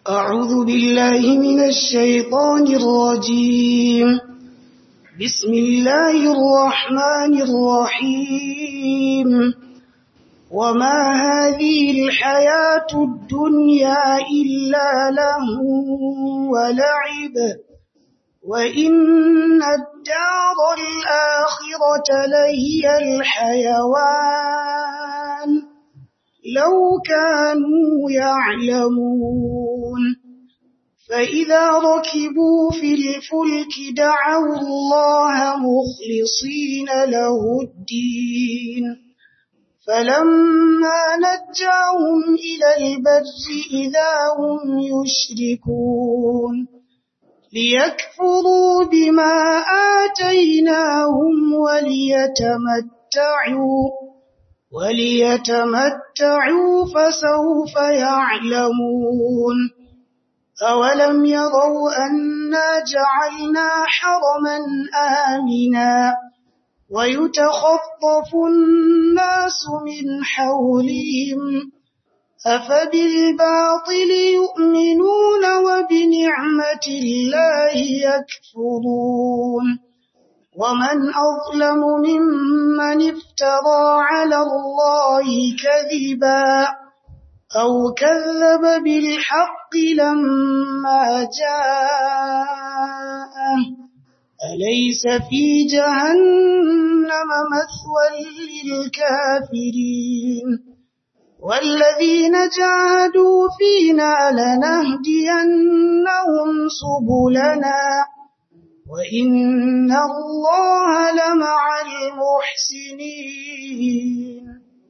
أعوذ بالله من الشيطان الرجيم بسم الله الرحمن الرحيم وما هذه الحياة الدنيا إلا له ولعب وإن الدار الآخرة لهي الحيوان لو كانوا يعلمون فإذا ركبوا في الفلك دعوا الله مخلصين له الدين فلما نجاهم إلى البر إذا هم يشركون ليكفروا بما آتيناهم وليتمتعوا وليتمتعوا فسوف يعلمون أولم يروا أنا جعلنا حرما آمنا ويتخطف الناس من حولهم أفبالباطل يؤمنون وبنعمة الله يكفرون ومن أظلم ممن افترى على الله كذبا أو كذب بالحق لما جاءه أليس في جهنم مثوى للكافرين والذين جاهدوا فينا لنهدينهم سبلنا وإن الله لمع المحسنين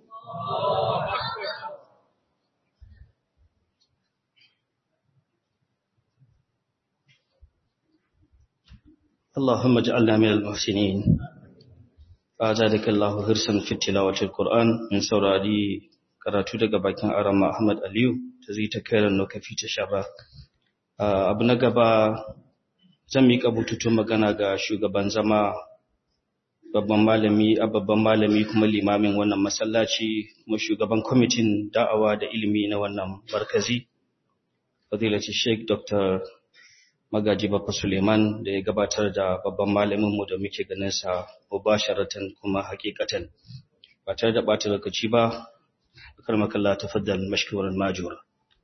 اللهم اجعلنا من المحسنين فزادك الله حرصا في تلاوة القرآن من سوراري karatu daga bakin arama Ahmad Aliyu ta zai ta kairan lokaci ta shaba abu na gaba zan miƙa bututun magana ga shugaban zama babban malami a babban malami kuma limamin wannan masallaci kuma shugaban kwamitin da'awa da ilimi na wannan markazi fadilaci sheikh dr magaji Baffa suleiman da ya gabatar da babban malaminmu da muke ganin sa mubasharatan kuma hakikatan ba tare da ɓata lokaci ba أكرمك الله تفضل مشكورا ماجورا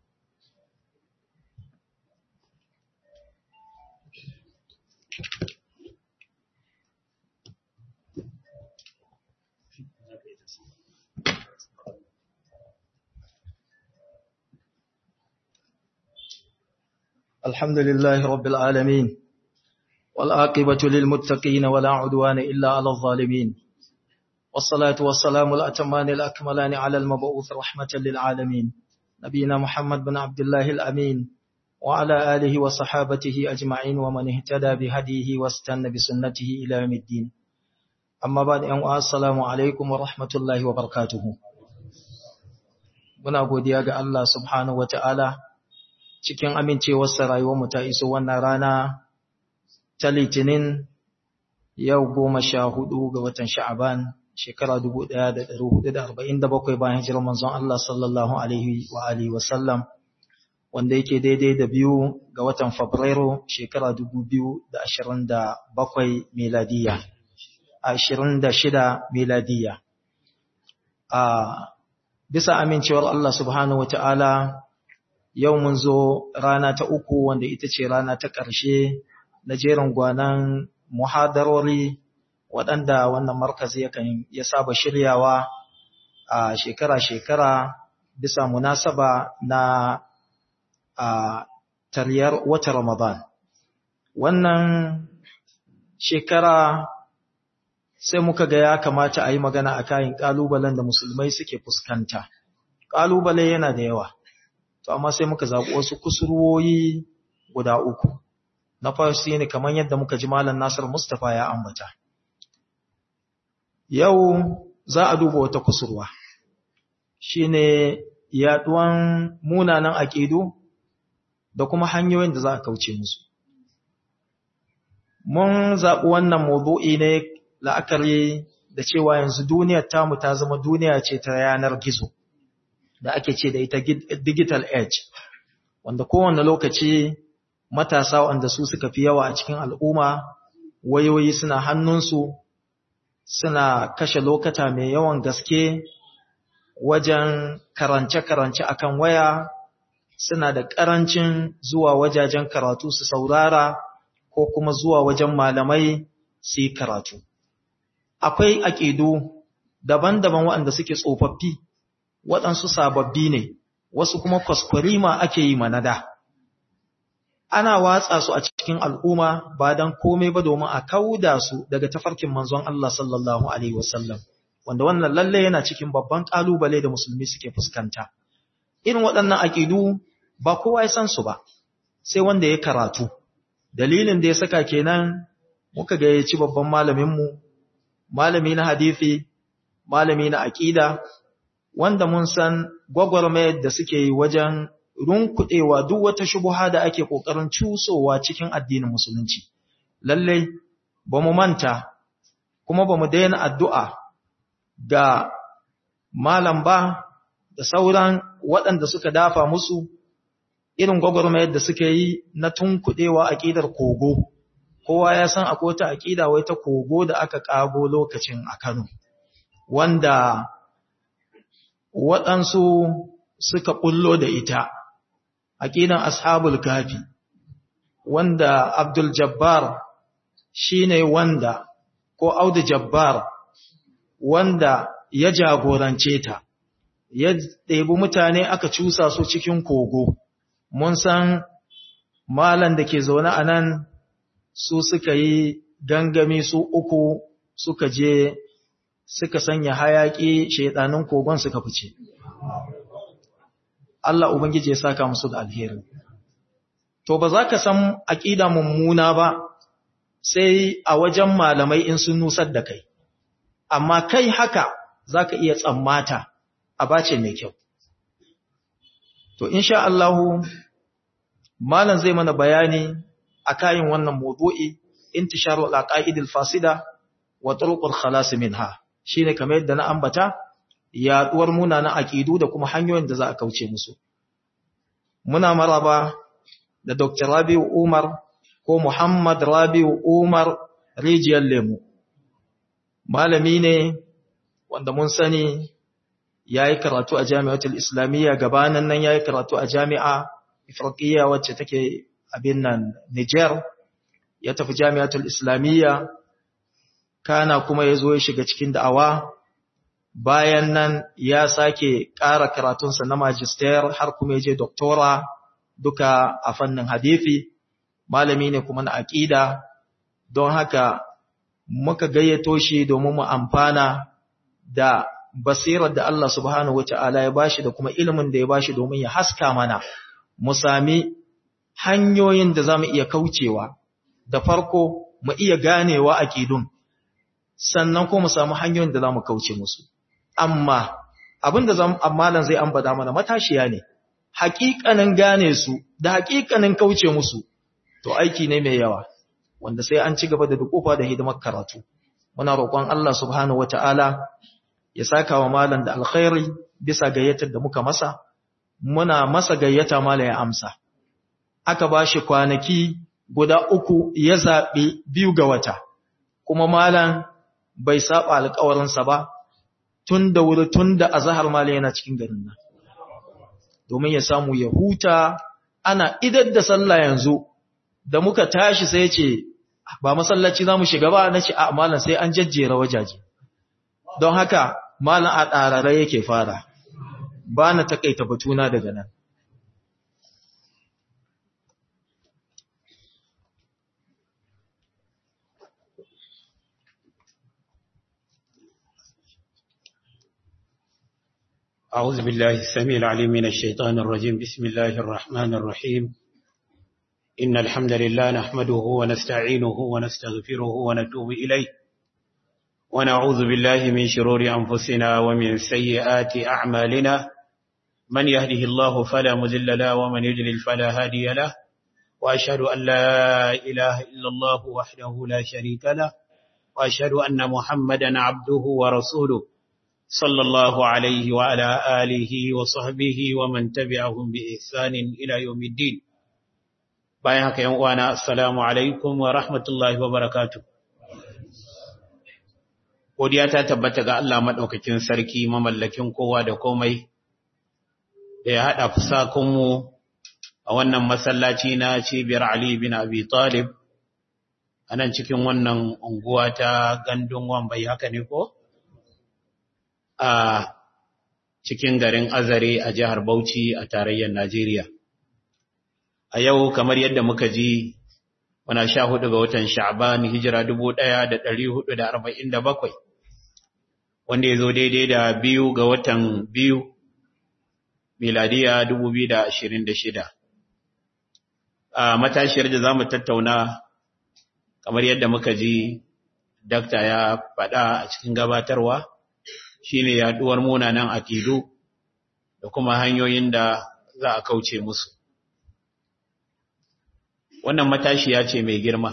الحمد لله رب العالمين والآقبة للمتقين ولا عدوان إلا على الظالمين والصلاة والسلام الأتمان الأكملان على المبعوث رحمة للعالمين نبينا محمد بن عبد الله الأمين وعلى آله وصحابته أجمعين ومن اهتدى بهديه واستنى بسنته إلى يوم الدين أما بعد أن السلام عليكم ورحمة الله وبركاته muna godiya ga Allah subhanahu wata'ala cikin amincewarsa rayuwarmu ta iso wannan rana ta litinin yau goma sha hudu ga watan sha'aban shekara 1447 bayan hijirar manzon Allah sallallahu alaihi wa alihi wa sallam wanda yake daidai da biyu ga watan Fabrairu shekara 2027 miladiya 26 miladiya a bisa amincewar Allah subhanahu wataala yau mun zo rana ta uku wanda ita ce rana ta ƙarshe na jerin gwanan muhadarori waɗanda wannan markazi yakan ya saba shiryawa a shekara-shekara bisa munasaba na a tariyar wata Ramadan. Wannan shekara sai muka ga ya kamata a yi magana a kayan ƙalubalen da musulmai suke fuskanta. Ƙalubale yana da yawa, to amma sai muka zaɓi wasu kusurwoyi guda uku. Na farko ne kamar yadda muka ji Malam Nasir Mustapha ya ambata. Yau za a duba wata kusurwa, shi ne yaɗuwan munanan aƙidu da kuma hanyoyin da za a kauce musu. Mun zaɓi wannan mawdu'i ne la'akari da cewa yanzu duniyar tamu ta zama duniya ce ta yanar gizo da ake ce da ita digital age wanda kowane lokaci matasa wanda su suka fi yawa a cikin al'umma wayoyi suna hannunsu suna kashe lokata mai yawan gaske wajen karance-karance akan waya suna da ƙarancin zuwa wajajen karatu su saurara ko kuma zuwa wajen malamai su yi karatu. Akwai aƙidu daban-daban waɗanda suke tsofaffi, waɗansu sababbi ne, wasu kuma kwaskwarima ake yi manada. Ana watsa su a cikin al'umma ba don komai ba domin a kauda su daga tafarkin manzon Allah sallallahu Alaihi wasallam, wanda wannan lalle yana cikin babban ƙalubale da musulmi suke fuskanta. Irin waɗannan aƙidu ba kowa ya san su ba, sai wanda ya karatu. Dalilin da ya saka kenan muka gayyaci babban malaminmu, malami na hadithi, malami na aƙida, wanda mun san gwagwarmayar da suke yi wajen runkuɗewa duk wata shubuha da ake ƙoƙarin cusowa cikin addinin musulunci. Lallai, ba mu manta, kuma ba mu daina addu'a ga malam ba da sauran waɗanda suka dafa musu irin gwagwarmayar da suke yi na tunkuɗewa aƙidar kogo. Kowa ya san akwai wata aƙida wai ta kogo da aka ƙago lokacin a Kano, wanda waɗansu suka ɓullo da ita, aƙidan ashabul kafi, wanda Abdul Jabbar shi ne wanda, ko Audu Jabbar, wanda ya jagorance ta, ya ɗebi mutane aka cusa su cikin kogo. Mun san malan da ke zaune a nan su suka yi gangami su uku suka je suka sanya hayaƙi shaidanin kogon suka fice. Allah Ubangiji ya saka musu da alheri. To ba za ka san aƙida mummuna ba sai a wajen malamai in sun nusar da kai, amma kai haka za ka iya tsammata a bace mai kyau. To, insha Allahu, malam zai mana bayani a kayan wannan maudu'i, intisharu al'aƙa'idil fasida wa turuqul khalas minha shine kamar yadda na ambata yaduwar munanan aqidu da kuma hanyoyin da za a kauce musu muna maraba da Dr. Rabiu Umar ko Muhammad Rabiu Umar Rijiyar Lemu malami ne wanda mun sani yayi karatu a Jami'atul Islamiyya gabanan nan yayi karatu a Jami'a Ifriqiyya wacce take abin nan Niger ya tafi Jami'atul Islamiyya kana kuma ya zo ya shiga cikin da'awa bayan nan ya sake ƙara karatunsa na magister har kuma ya je doktora duka a fannin hadithi malami ne kuma na aƙida don haka muka gayyato shi domin mu amfana da basirar da Allah subhanahu wata'ala ya bashi da kuma ilimin da ya bashi domin ya haska mana mu sami hanyoyin da za mu iya kaucewa da farko mu iya ganewa aƙidun sannan ko mu samu hanyoyin da za mu kauce musu. Amma abin da amalan zai ambata mana matashiya ne, haƙiƙanin gane su da haƙiƙanin kauce musu, to aiki ne mai yawa, wanda sai an ci gaba da dukufa da hidimar karatu. Muna roƙon Allah subhanahu wata'ala ya saka wa malam da alkhairi bisa gayyatar da muka masa, muna masa gayyata mala ya amsa. Aka ba shi kwanaki guda uku ya zaɓi biyu ga wata, kuma malam bai saba alƙawarinsa ba tun da wuri tun da azahar mali yana cikin garin nan domin ya samu ya huta ana idar da sallah yanzu da muka tashi sai ce ba masallaci za mu shiga ba na ce a malam sai an jajjera wajaje don haka malam a ɗarare yake fara ba na takaita batuna daga nan أعوذ بالله السميع العليم من الشيطان الرجيم بسم الله الرحمن الرحيم إن الحمد لله نحمده ونستعينه ونستغفره ونتوب إليه ونعوذ بالله من شرور أنفسنا ومن سيئات أعمالنا من يهده الله فلا مذل له ومن يجلل فلا هادي له وأشهد أن لا إله إلا الله وحده لا شريك له وأشهد أن محمدا عبده ورسوله صلى الله عليه وعلى آله وصحبه ومن تبعهم بإحسان إلى يوم الدين bayan haka yan uwana assalamu alaikum wa rahmatullahi wa barakatuh godiya ta tabbata ga Allah madaukakin sarki mamallakin kowa da komai da ya hada fusakun mu a wannan masallaci na cibiyar Ali bin Abi Talib anan cikin wannan unguwa ta gandun wambai haka ne ko a cikin garin Azare a jihar Bauchi a tarayyar Najeriya a yau kamar yadda muka ji wana sha hudu ga watan sha'ban hijira dubu ɗaya da ɗari hudu da arba'in da bakwai wanda ya zo daidai da biyu ga watan biyu miladiya dubu biyu da ashirin da shida a matashiyar da za mu tattauna kamar yadda muka ji dakta ya faɗa a cikin gabatarwa shine yaɗuwar munanan akidu da kuma hanyoyin da za a kauce musu wannan matashiya ce mai girma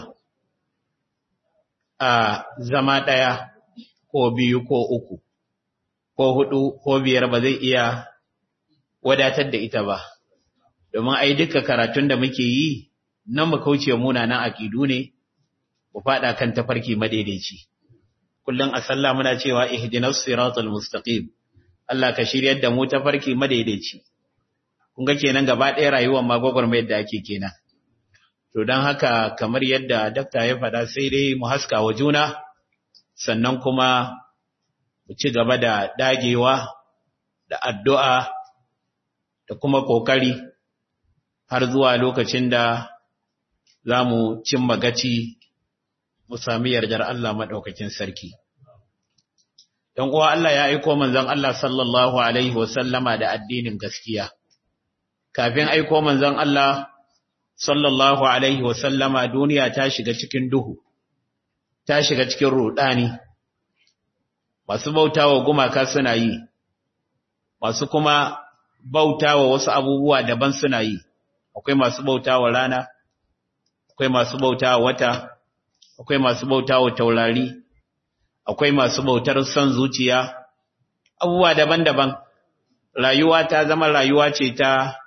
a zama ɗaya ko biyu ko uku ko hudu ko biyar ba zai iya wadatar da ita ba domin ai duka karatun da muke yi nan mu kauce munanan aƙidu ne mu faɗa kan tafarki madaidaici kullum a sallah muna cewa ihdinas siratal mustaqim Allah ka shiryar da mu tafarki madaidaici kun ga kenan gaba ɗaya rayuwar ma gwagwarmayar da ake kenan To don haka kamar yadda dakta ya faɗa sai dai mu haska wa juna, sannan kuma mu ci gaba da dagewa da addu'a da kuma ƙoƙari har zuwa lokacin da za mu cimma gaci mu sami yardar Allah maɗaukakin sarki. ‘Yan uwa Allah ya aiko manzon Allah sallallahu Alaihi wasallama da addinin gaskiya. Kafin aiko manzon Allah sallallahu alaihi wasallama duniya ta shiga cikin duhu, ta shiga cikin rudani, masu bautawa gumaka suna yi, masu kuma bautawa wasu abubuwa daban suna yi, akwai masu bautawa rana, akwai masu bautawa wata, akwai masu bautawa taurari, akwai masu bautar son zuciya, abubuwa daban-daban, rayuwa ta zama rayuwa ce ta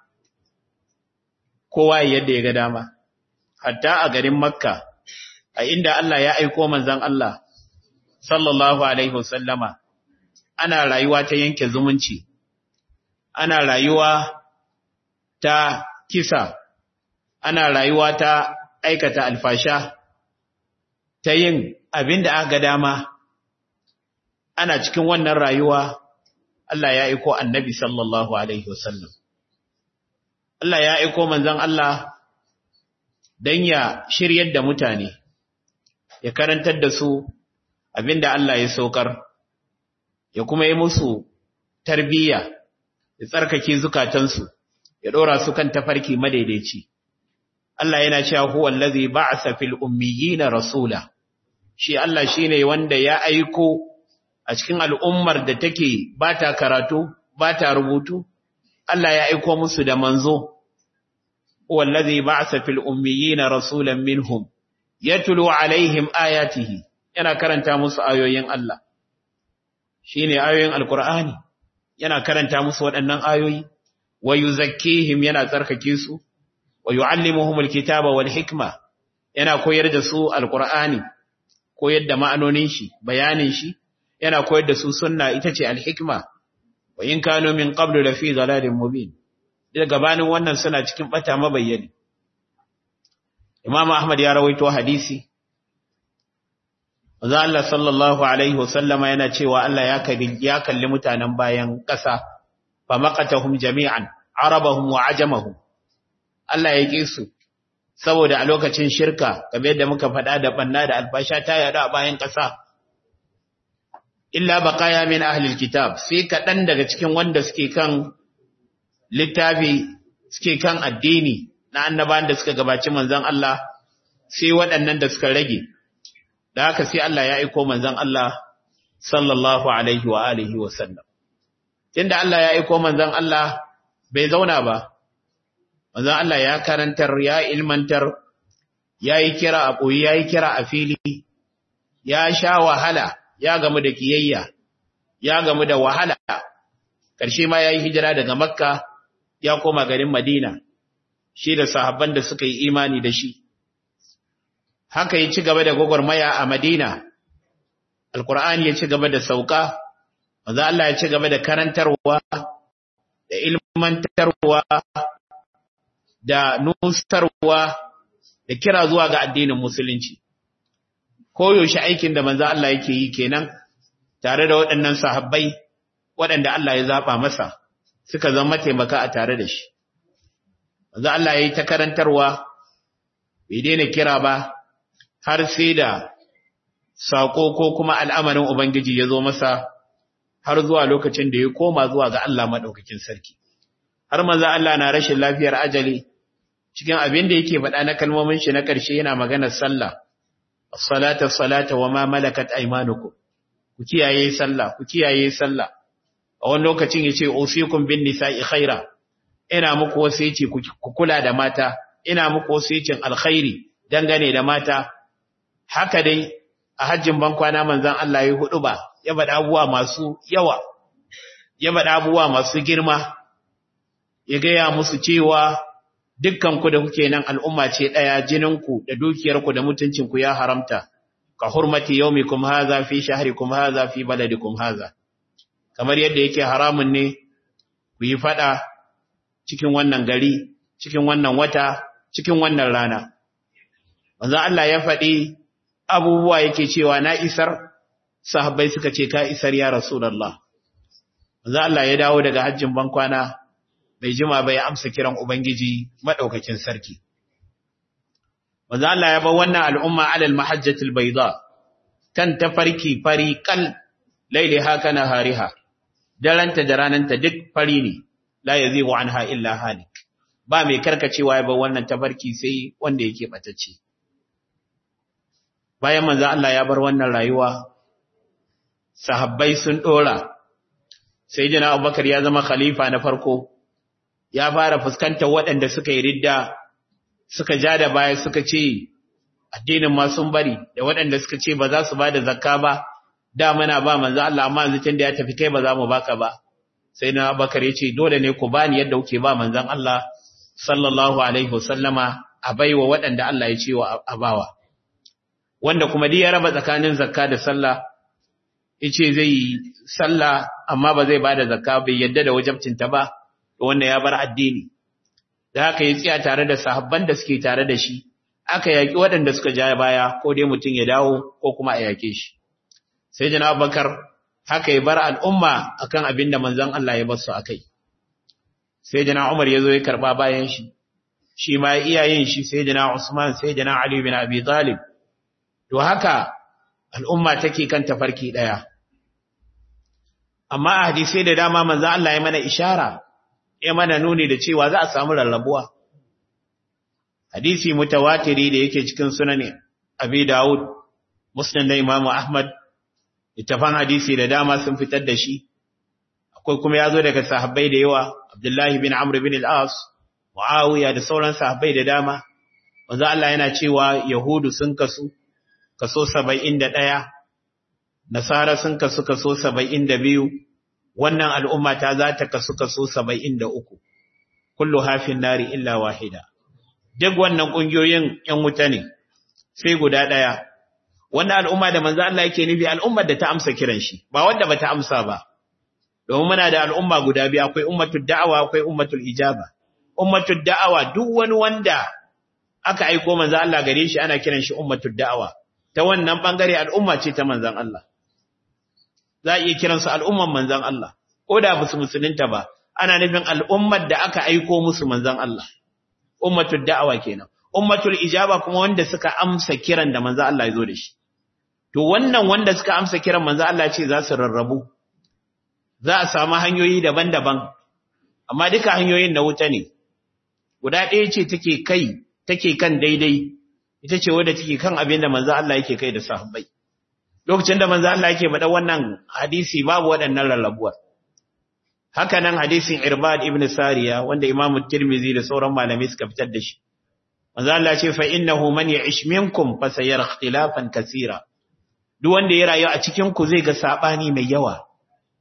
kowa yadda ya ga dama hatta a garin makka a inda Allah ya aiko manzon Allah sallallahu alaihi wasallama ana rayuwa ta yanke zumunci ana rayuwa ta kisa ana rayuwa ta aikata alfasha ta yin abin da aka ga dama ana cikin wannan rayuwa Allah ya aiko annabi sallallahu alaihi wasallam Allah ya aiko manzon Allah don ya shiryar da mutane, ya karantar da su abinda Allah ya saukar, ya kuma yi musu tarbiyya, ya tsarkake zukatansu, ya ɗora su kan tafarki madaidaici. Allah yana cewa huwa allazi ba'asa fil ummiyina rasula. Shi Allah shine wanda ya aiko a cikin al'ummar da take ba ta karatu, ba ta rubutu, Allah ya aiko musu da manzo, wallazi ba'asa fil ummiyina rasulan minhum yatlu alaihim ayatihi yana karanta musu ayoyin Allah shine ayoyin alqur'ani yana karanta musu waɗannan ayoyi wa yuzakkihim yana tsarkake su wa yuallimuhum alkitaba wal hikma yana koyar da su alqur'ani koyar da ma'anonin shi bayanin shi yana koyar da su sunna ita ce alhikma wa in kanu min qablu lafi dhalalin mubin da gabanin wannan suna cikin bata mabayyani Imam Ahmad ya rawaito hadisi Manzo Allah sallallahu alaihi wasallama yana cewa Allah ya kalli ya kalli mutanen bayan ƙasa fa maqatahum jami'an arabahum wa ajamahum Allah ya ƙi su saboda a lokacin shirka kamar yadda muka faɗa da banna da albasha ta yada a bayan ƙasa illa baqaya min ahli alkitab sai kaɗan daga cikin wanda suke kan littafi suke kan addini na annabawan da suka gabaci manzon Allah sai waɗannan da suka rage da haka sai Allah ya aiko manzon Allah sallallahu alaihi wa alihi wa sallam tunda Allah ya aiko manzon Allah bai zauna ba manzon Allah ya karantar ya ilmantar ya yi kira a ɓoyi ya yi kira a fili ya sha wahala ya gamu da kiyayya ya gamu da wahala ƙarshe ma ya yi hijira daga makka ya koma garin madina shi da sahabban da suka yi imani da shi haka ya ci gaba da gwagwarmaya a madina alkur'ani ya ci gaba da sauka maza Allah ya ci gaba da karantarwa da ilmantarwa da nusarwa da kira zuwa ga addinin musulunci koyaushe aikin da manzo Allah yake yi kenan tare da waɗannan sahabbai waɗanda Allah ya zaba masa suka zama taimaka a tare da shi manzo Allah yayi ta karantarwa bai daina kira ba har sai da sako ko kuma al'amarin ubangiji ya zo masa har zuwa lokacin da ya koma zuwa ga Allah madaukakin sarki har manzo Allah na rashin lafiyar ajali cikin abin da yake faɗa na kalmomin shi na ƙarshe yana maganar sallah as-salata as-salata wa ma malakat aymanukum ku kiyaye sallah ku kiyaye sallah a wani lokacin yace usikum bin nisa'i khaira ina muku wasiyaci ku kula da mata ina muku wasiyacin alkhairi dangane da mata haka dai a hajjin bankwana manzon Allah ya hudu ba ya bada abubuwa masu yawa ya bada abubuwa masu girma ya gaya musu cewa dukkan ku da kuke nan al'umma ce daya jininku da dukiyarku da mutuncinku ya haramta ka hurmati yaumikum hadha fi shahrikum hadha fi baladikum hadha kamar yadda yake haramun ne ku yi fada cikin wannan gari cikin wannan wata cikin wannan rana manzo Allah ya faɗi abubuwa yake cewa na isar sahabbai suka ce ka isar ya rasulullah manzo Allah ya dawo daga hajjin bankwana bai jima bai amsa kiran ubangiji madaukakin sarki manzo Allah ya ba wannan al'umma alal mahajjatil bayda kan tafarki fari kal lailaha kana hariha daranta da rananta duk fari ne la yazigu anha illa halik ba mai karkacewa ya ba wannan tafarki sai wanda yake batacce bayan manzo Allah ya bar wannan rayuwa sahabbai sun dora sayyidina Abubakar ya zama khalifa na farko ya fara fuskantar waɗanda suka yi ridda suka ja da baya suka ce addinin ma sun bari da waɗanda suka ce ba za su ba da zakka ba da muna ba manzo Allah amma yanzu tun da ya tafi kai ba za mu baka ba sai na Abubakar ya ce dole ne ku bani yadda kuke ba manzon Allah sallallahu alaihi wasallama a baiwa waɗanda Allah ya ce wa abawa wanda kuma duk ya raba tsakanin zakka da sallah yace zai yi sallah amma ba zai bada zakka bai yadda da wajibcinta ba wanda ya bar addini da haka ya tsaya tare da sahabban da suke tare da shi aka yaki waɗanda suka ja baya ko dai mutum ya dawo ko kuma a yake shi sai jana bakar haka ya bar al'umma akan abin da manzon Allah ya bar su akai sai jana Umar ya zo ya karba bayan shi shi ma iyayen shi sai jana Usman sai jana Ali bin Abi Talib to haka al'umma take kan tafarki daya amma a hadisai da dama manzon Allah ya mana ishara ya mana nuni da cewa za a samu rarrabuwa. Hadisi mutawatiri da yake cikin sunani Abi Dawud, Muslim da Imam Ahmad, littafan hadisi da dama sun fitar da shi, akwai kuma ya zo daga sahabbai da yawa, Abdullahi bin Amr bin al-As, Muawiya da sauran sahabbai da dama, wanzu Allah yana cewa Yahudu sun kasu, kaso saba'in da ɗaya, Nasara sun kasu kaso saba'in da biyu, wannan al'umma ta za ta kasu kaso saba'in da uku, kullu hafin nari illa wahida. Duk wannan ƙungiyoyin ‘yan wuta ne, sai guda ɗaya. Wannan al'umma da manzo Allah yake nufi al'ummar da ta amsa kiran shi, ba wanda ba ta amsa ba. Domin muna da al'umma guda biyu, akwai ummatul da'awa, akwai ummatul ijaba. Ummatul da'awa duk wani wanda aka aiko manzo Allah gare shi ana kiran shi ummatul da'awa. Ta wannan ɓangare al'umma ce ta manzon Allah. za a iya kiransu al'umman manzan Allah, ko da ba su musulunta ba, ana nufin al'ummar da aka aiko musu manzan Allah, ummatul da'awa kenan, ummatul ijaba kuma wanda suka amsa kiran da manzan Allah ya zo da shi. To wannan wanda suka amsa kiran manzan Allah ce za su rarrabu, za a samu hanyoyi daban-daban, amma duka hanyoyin na wuta ne, guda ɗaya ce take kai, take kan daidai, ita ce wadda take kan abin da manzan Allah yake kai da sahabbai. lokacin da manzo Allah yake faɗa wannan hadisi babu waɗannan rarrabuwar haka nan hadisin Irbad ibn Sariya wanda Imam Tirmidhi da sauran malamai suka fitar da shi manzo Allah ce fa innahu man ya'ish minkum fa sayara ikhtilafan kaseera duk wanda ya rayu a cikin ku zai ga sabani mai yawa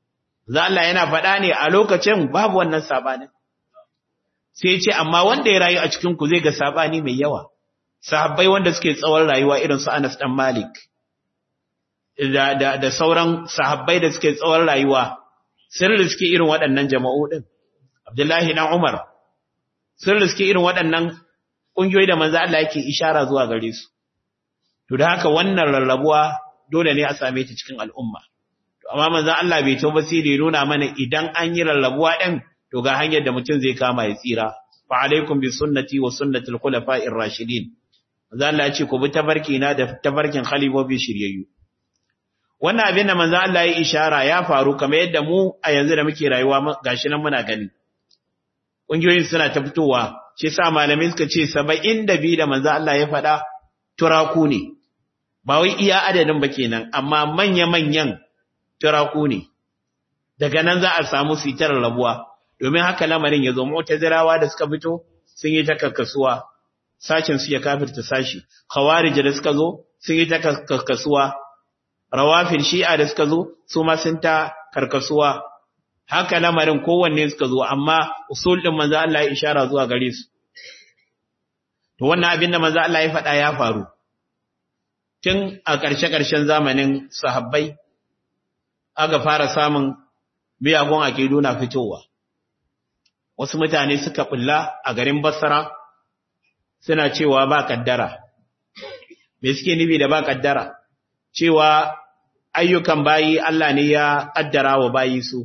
za Allah yana faɗa ne a lokacin babu wannan sabanin sai ce amma wanda ya rayu a cikin ku zai ga sabani mai yawa sahabbai wanda suke tsawon rayuwa irin su Anas dan Malik da da da sauran sahabbai da suke tsawon rayuwa sun riske irin waɗannan jama'u din Abdullahi dan Umar sun riske irin waɗannan kungiyoyi da manzo Allah yake ishara zuwa gare su to da haka wannan rarrabuwa dole ne a same ta cikin al'umma to amma manzo Allah bai tauba sai da nuna mana idan an yi rarrabuwa din to ga hanyar da mutum zai kama ya tsira fa alaikum bi sunnati wa sunnati al-khulafa'ir rashidin manzo Allah ya ce ku bi tabarki na da tabarkin khalifofi shiryayyu wannan abin da manzo Allah ya ishara ya faru kamar yadda mu a yanzu da muke rayuwa gashi nan muna gani kungiyoyin suna ta fitowa shi sa malamai suka ce 72 da manzo Allah ya faɗa turaku ne ba wai iya adadin ba kenan amma manya-manyan turaku ne daga nan za a samu sitar rabuwa domin haka lamarin ya zo mu'tazirawa da suka fito sun yi ta kakkasuwa sashin su ya kafirta sashi khawarij da suka zo sun yi ta kakkasuwa rawafin shi'a da suka zo su ma sun ta karkasuwa haka lamarin kowanne suka zo amma usul din manzo Allah ya ishara zuwa gare su to wannan abin da manzo Allah ya faɗa ya faru tun a ƙarshe-ƙarshen zamanin sahabbai aka fara samun miyagun aƙidu na fitowa wasu mutane suka bulla a garin Basra suna cewa ba kaddara me suke nufi da ba kaddara cewa ayyukan bayi Allah ne ya kaddara wa bayi su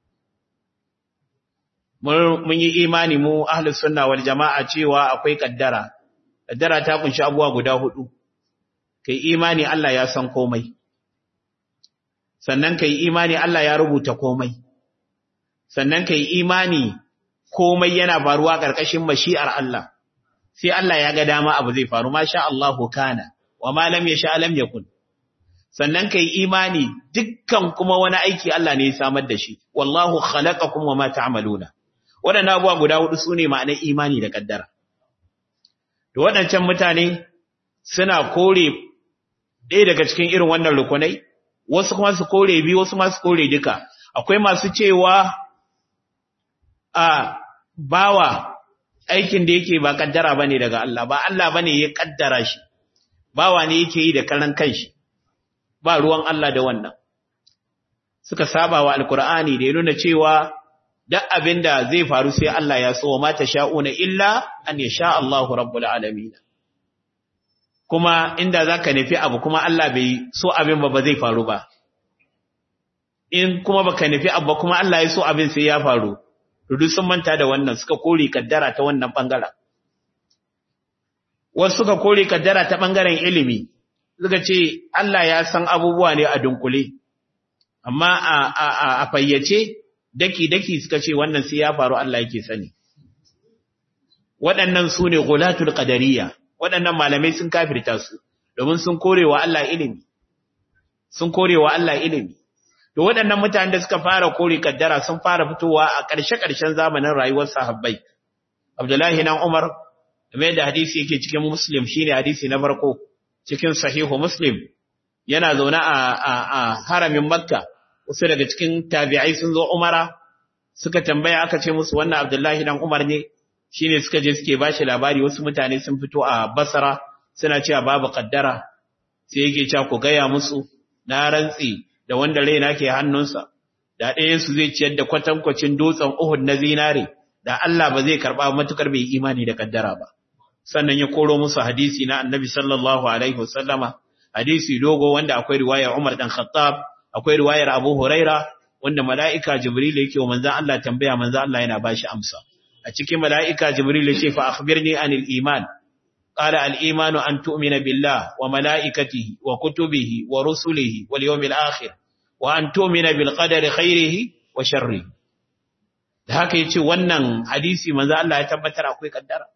mun yi imani mu ahlus sunna wal jama'a cewa akwai kaddara kaddara ta kunshi abuwa guda hudu kai imani Allah ya san komai sannan kai imani Allah ya rubuta komai sannan kai imani komai yana faruwa karkashin mashi'ar Allah sai Allah ya ga dama abu zai faru masha Allahu kana wa ma lam yasha lam yakun sannan kai imani dukkan kuma wani aiki Allah ne ya samar da shi wallahu khalaqakum wa ma ta'maluna waɗannan abuwa guda hudu sune ma'anar imani da kaddara to waɗancan mutane suna kore ɗaya daga cikin irin wannan rukunai wasu kuma su kore biyu wasu ma su kore duka akwai masu cewa a bawa aikin da yake ba kaddara bane daga Allah ba Allah bane ya kaddara shi bawa ne yake yi da karan kanshi ba ruwan Allah da wannan suka saba wa alkur'ani da ya nuna cewa duk abinda zai faru sai Allah ya so ma ta sha'una illa an yasha Allahu rabbul alamin kuma inda zaka nufi abu kuma Allah bai so abin ba ba zai faru ba in kuma baka nufi abu kuma Allah ya so abin sai ya faru to duk sun manta da wannan suka kore kaddara ta wannan bangaren wasu suka kore kaddara ta bangaren ilimi suka ce Allah ya san abubuwa ne a dunkule amma a a a fayyace daki daki suka ce wannan sai ya faru Allah yake sani waɗannan su ne gulatul qadariyya waɗannan malamai sun kafirta su domin sun korewa Allah ilimi sun korewa Allah ilimi to waɗannan mutanen da suka fara kore kaddara sun fara fitowa a ƙarshe-ƙarshen zamanin rayuwar sahabbai Abdullahi nan Umar kamar da hadisi yake cikin Muslim shine hadisi na farko cikin sahihu Muslim yana zaune a a a haramin Makka wasu daga cikin tabi'ai sun zo Umara suka tambaya aka ce musu wannan Abdullahi dan Umar ne shine suka je suke bashi labari wasu mutane sun fito a Basra suna cewa babu kaddara sai yake cewa ku gaya musu na rantsi da wanda raina ke hannunsa da ɗayan su zai ciyar da kwatankwacin dutsen Uhud na zinare da Allah ba zai karba matukar bai imani da kaddara ba sannan ya koro musu hadisi na Annabi sallallahu alaihi wasallama hadisi dogo wanda akwai riwayar Umar dan Khattab akwai riwayar Abu Huraira wanda mala'ika Jibril yake wa manzon Allah tambaya manzon Allah yana bashi amsa a cikin mala'ika Jibril ya ce fa akhbirni anil iman qala al imanu an tu'mina billah wa malaikatihi wa kutubihi wa rusulihi wal yawmil akhir wa an tu'mina bil qadari khairihi wa sharrihi da haka yace wannan hadisi manzo Allah ya tabbatar akwai kaddara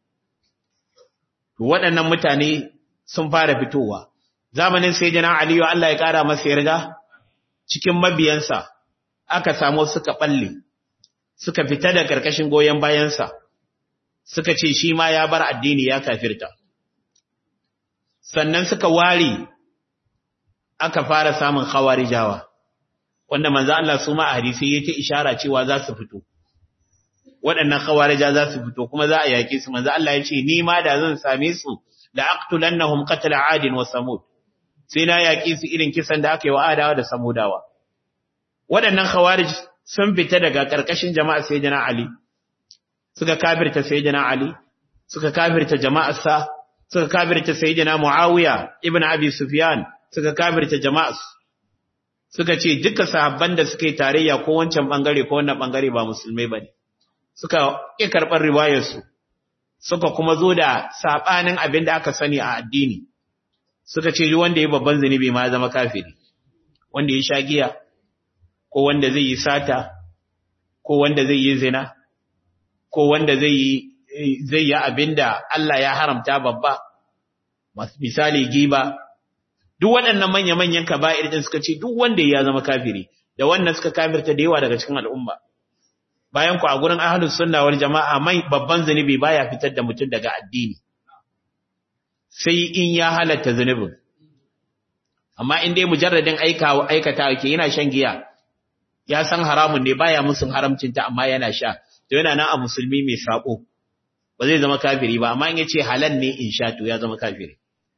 to waɗannan mutane sun fara fitowa zamanin sayyidina Ali Allah ya kara masa yarda cikin mabiyansa aka samu suka balle suka fita da karkashin goyen bayansa suka ce shi ma ya bar addini ya kafirta sannan suka ware aka fara samun khawarijawa wanda manzo Allah su ma a hadisi yake ishara cewa za su fito waɗannan khawarija za su fito kuma za a yaƙe su manzo Allah ya ce ni ma da zan same su la aqtulannahum qatl adin wa samud sai na yaƙi su irin kisan da aka yi wa adawa da samudawa waɗannan khawarij sun fita daga ƙarƙashin jama'a sayyidina ali suka kafirta sayyidina ali suka kafirta jama'arsa suka kafirta sayyidina muawiya ibn abi sufyan suka kafirta jama'ar suka ce duka sahabban da suka yi tarayya ko wancan bangare ko wannan bangare ba musulmai bane suka ƙi karɓar riwayarsu suka kuma zo da saɓanin abin da aka sani a addini suka ce wanda ya babban zunubi ma zama kafiri wanda ya sha giya ko wanda zai yi sata ko wanda zai yi zina ko wanda zai yi zai yi abin da Allah ya haramta babba misali giba duk waɗannan manya-manyan kaba'ir din suka ce duk wanda ya zama kafiri da wannan suka kafirta da yawa daga cikin al'umma bayan ku a gurin ahlus sunna wal jama'a mai babban zunubi baya fitar da mutum daga addini sai in ya halatta zunubin amma in dai mujarradin aikawa aikata yake yana shan giya ya san haramun ne baya musun haramcin ta amma yana sha to yana nan a musulmi mai sako ba zai zama kafiri ba amma in yace halal ne in sha to ya zama kafiri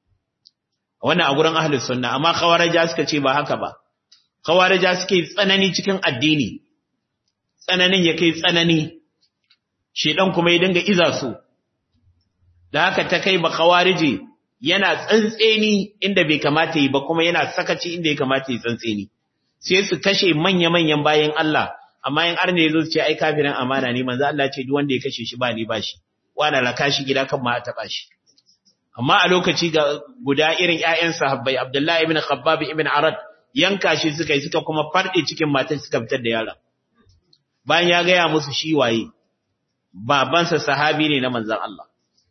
wannan a gurin ahlus sunna amma khawarija suka ce ba haka ba khawarija suke tsanani cikin addini tsananin ya kai tsanani shedan kuma ya dinga iza su da haka ta kai ba khawarije yana tsantseni inda bai kamata yi ba kuma yana sakaci inda ya kamata yi tsantseni sai su kashe manya-manyan bayan Allah amma in arne yazo su ce ai kafirin amana ne manzo Allah ce duk wanda ya kashe shi ba ni ba shi wala raka shi gida kan ma a taba shi amma a lokaci ga guda irin ƴaƴan sahabbai Abdullah ibn Khabbab ibn Arad yanka shi suka yi suka kuma farɗe cikin matan suka fitar da yaron bayan ya gaya musu shi waye babansa sahabi ne na manzon Allah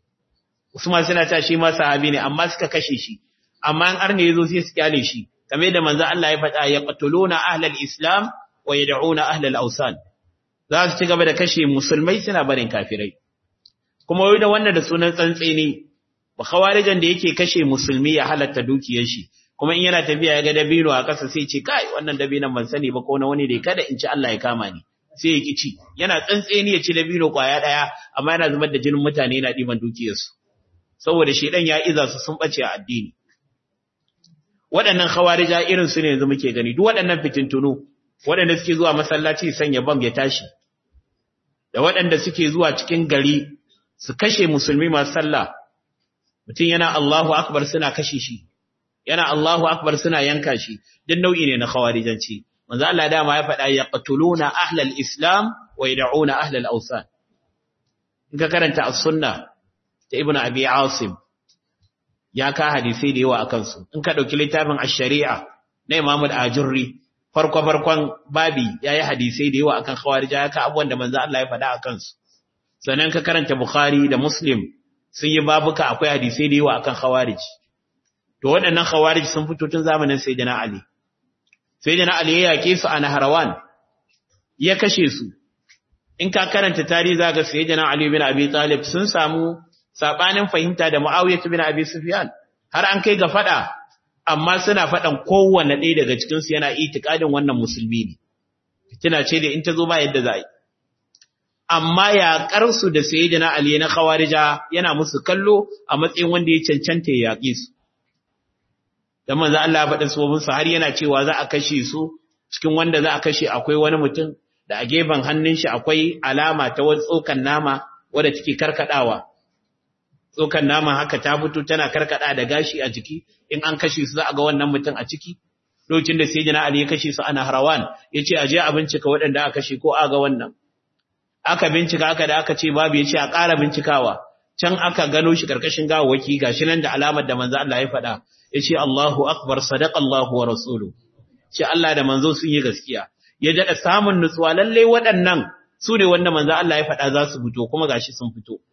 Usman suna ta shi ma sahabi ne amma suka kashe shi amma an arne yazo sai su kyale shi kamar da manzon Allah ya faɗa ya qatuluna ahlal islam wa yad'una ahlal awsan za su ci gaba da kashe musulmai suna barin kafirai kuma wai da wannan da sunan tsantseni ba khawarijan da yake kashe musulmi ya halatta dukiyar shi kuma in yana tafiya ya ga dabino a ƙasa sai ce kai wannan dabinon ban sani ba ko na wani dai kada in ci Allah ya kama ni sai ya ki ci yana tsantseni ya ci dabino kwaya daya amma yana zubar da jinin mutane yana diban dukiyarsu saboda shedan ya iza su sun bace a addini waɗannan khawarija irin su ne yanzu muke gani duk waɗannan fitintunu waɗanda suke zuwa masallaci sanya bam ya tashi da waɗanda suke zuwa cikin gari su kashe musulmi masu sallah mutum yana Allahu akbar suna kashe shi yana Allahu akbar suna yanka shi duk nau'i ne na khawarijanci manzo Allah dama ya faɗa yaqtuluna ahlal islam wa yad'una ahlal awsan in ka karanta as-sunna ta ibnu abi asim ya ka hadisi da yawa akan su in ka dauki littafin ash-shari'a na imam al-ajurri farko farkon babi yayi hadisi da yawa akan khawarija ya ka abubuwan da manzo Allah ya faɗa akan su sannan ka karanta bukhari da muslim sun yi babuka akwai hadisi da yawa akan khawarij to waɗannan khawarij sun fito tun zamanin sayyidina ali sayyidina ali ya yake su a naharawan ya kashe su in ka karanta tarihi zaka sayyidina ali bin abi talib sun samu sabanin fahimta da muawiyah bin abi sufyan har an kai ga fada amma suna fadan kowanne ɗaya daga cikin su yana itikadin wannan musulmi ne fitina ce da in ta zo ba yadda za yi amma ya karsu da sayyidina ali na khawarija yana musu kallo a matsayin wanda ya cancanta ya yaƙe su dan manzo Allah ya faɗa sabobin su har yana cewa za a kashe su cikin wanda za a kashe akwai wani mutum da a gefen hannun shi akwai alama ta wani tsokan nama wadda take karkadawa tsokan nama haka ta fito tana karkada da gashi a jiki in an kashe su za a ga wannan mutum a ciki lokacin da sayyidina Ali ya kashe su ana harawan yace aje a bincika waɗanda aka kashe ko a ga wannan aka bincika aka da aka ce babu yace a ƙara bincikawa can aka gano shi karkashin gawawaki gashi nan da alamar da manzo Allah ya faɗa yace Allahu akbar sadaqa Allahu wa rasuluhu ce Allah da manzo sun yi gaskiya ya dada samun nutsuwa lalle waɗannan su ne wanda manzo Allah ya faɗa za su fito kuma gashi sun fito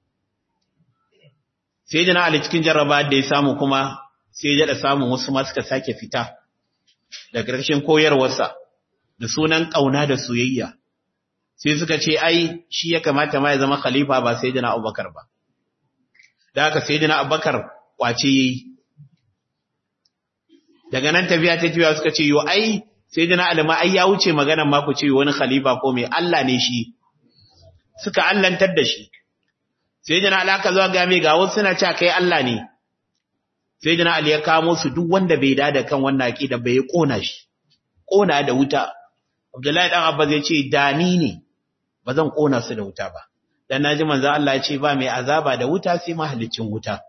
sai jana Ali cikin jarraba da ya samu kuma sai ya dada samun wasu ma suka sake fita da ƙarshen koyarwarsa da sunan ƙauna da soyayya sai suka ce ai shi ya kamata ma ya zama khalifa ba sai jana Abubakar ba da haka sai jana Abubakar kwace yayi daga nan tafiya ta tafiya suka ce yo ai sai jina alima ai ya wuce maganan ma ku ce wani khalifa ko mai Allah ne shi suka allantar da shi sai jina alaka zuwa ga mai ga wasu suna cewa kai Allah ne sai jina ali ya kamo su duk wanda bai da da kan wannan aqida bai kona shi kona da wuta Abdullahi dan Abba zai ce dani ne ba zan kona su da wuta ba dan naji manzo Allah ya ce ba mai azaba da wuta sai mahallicin wuta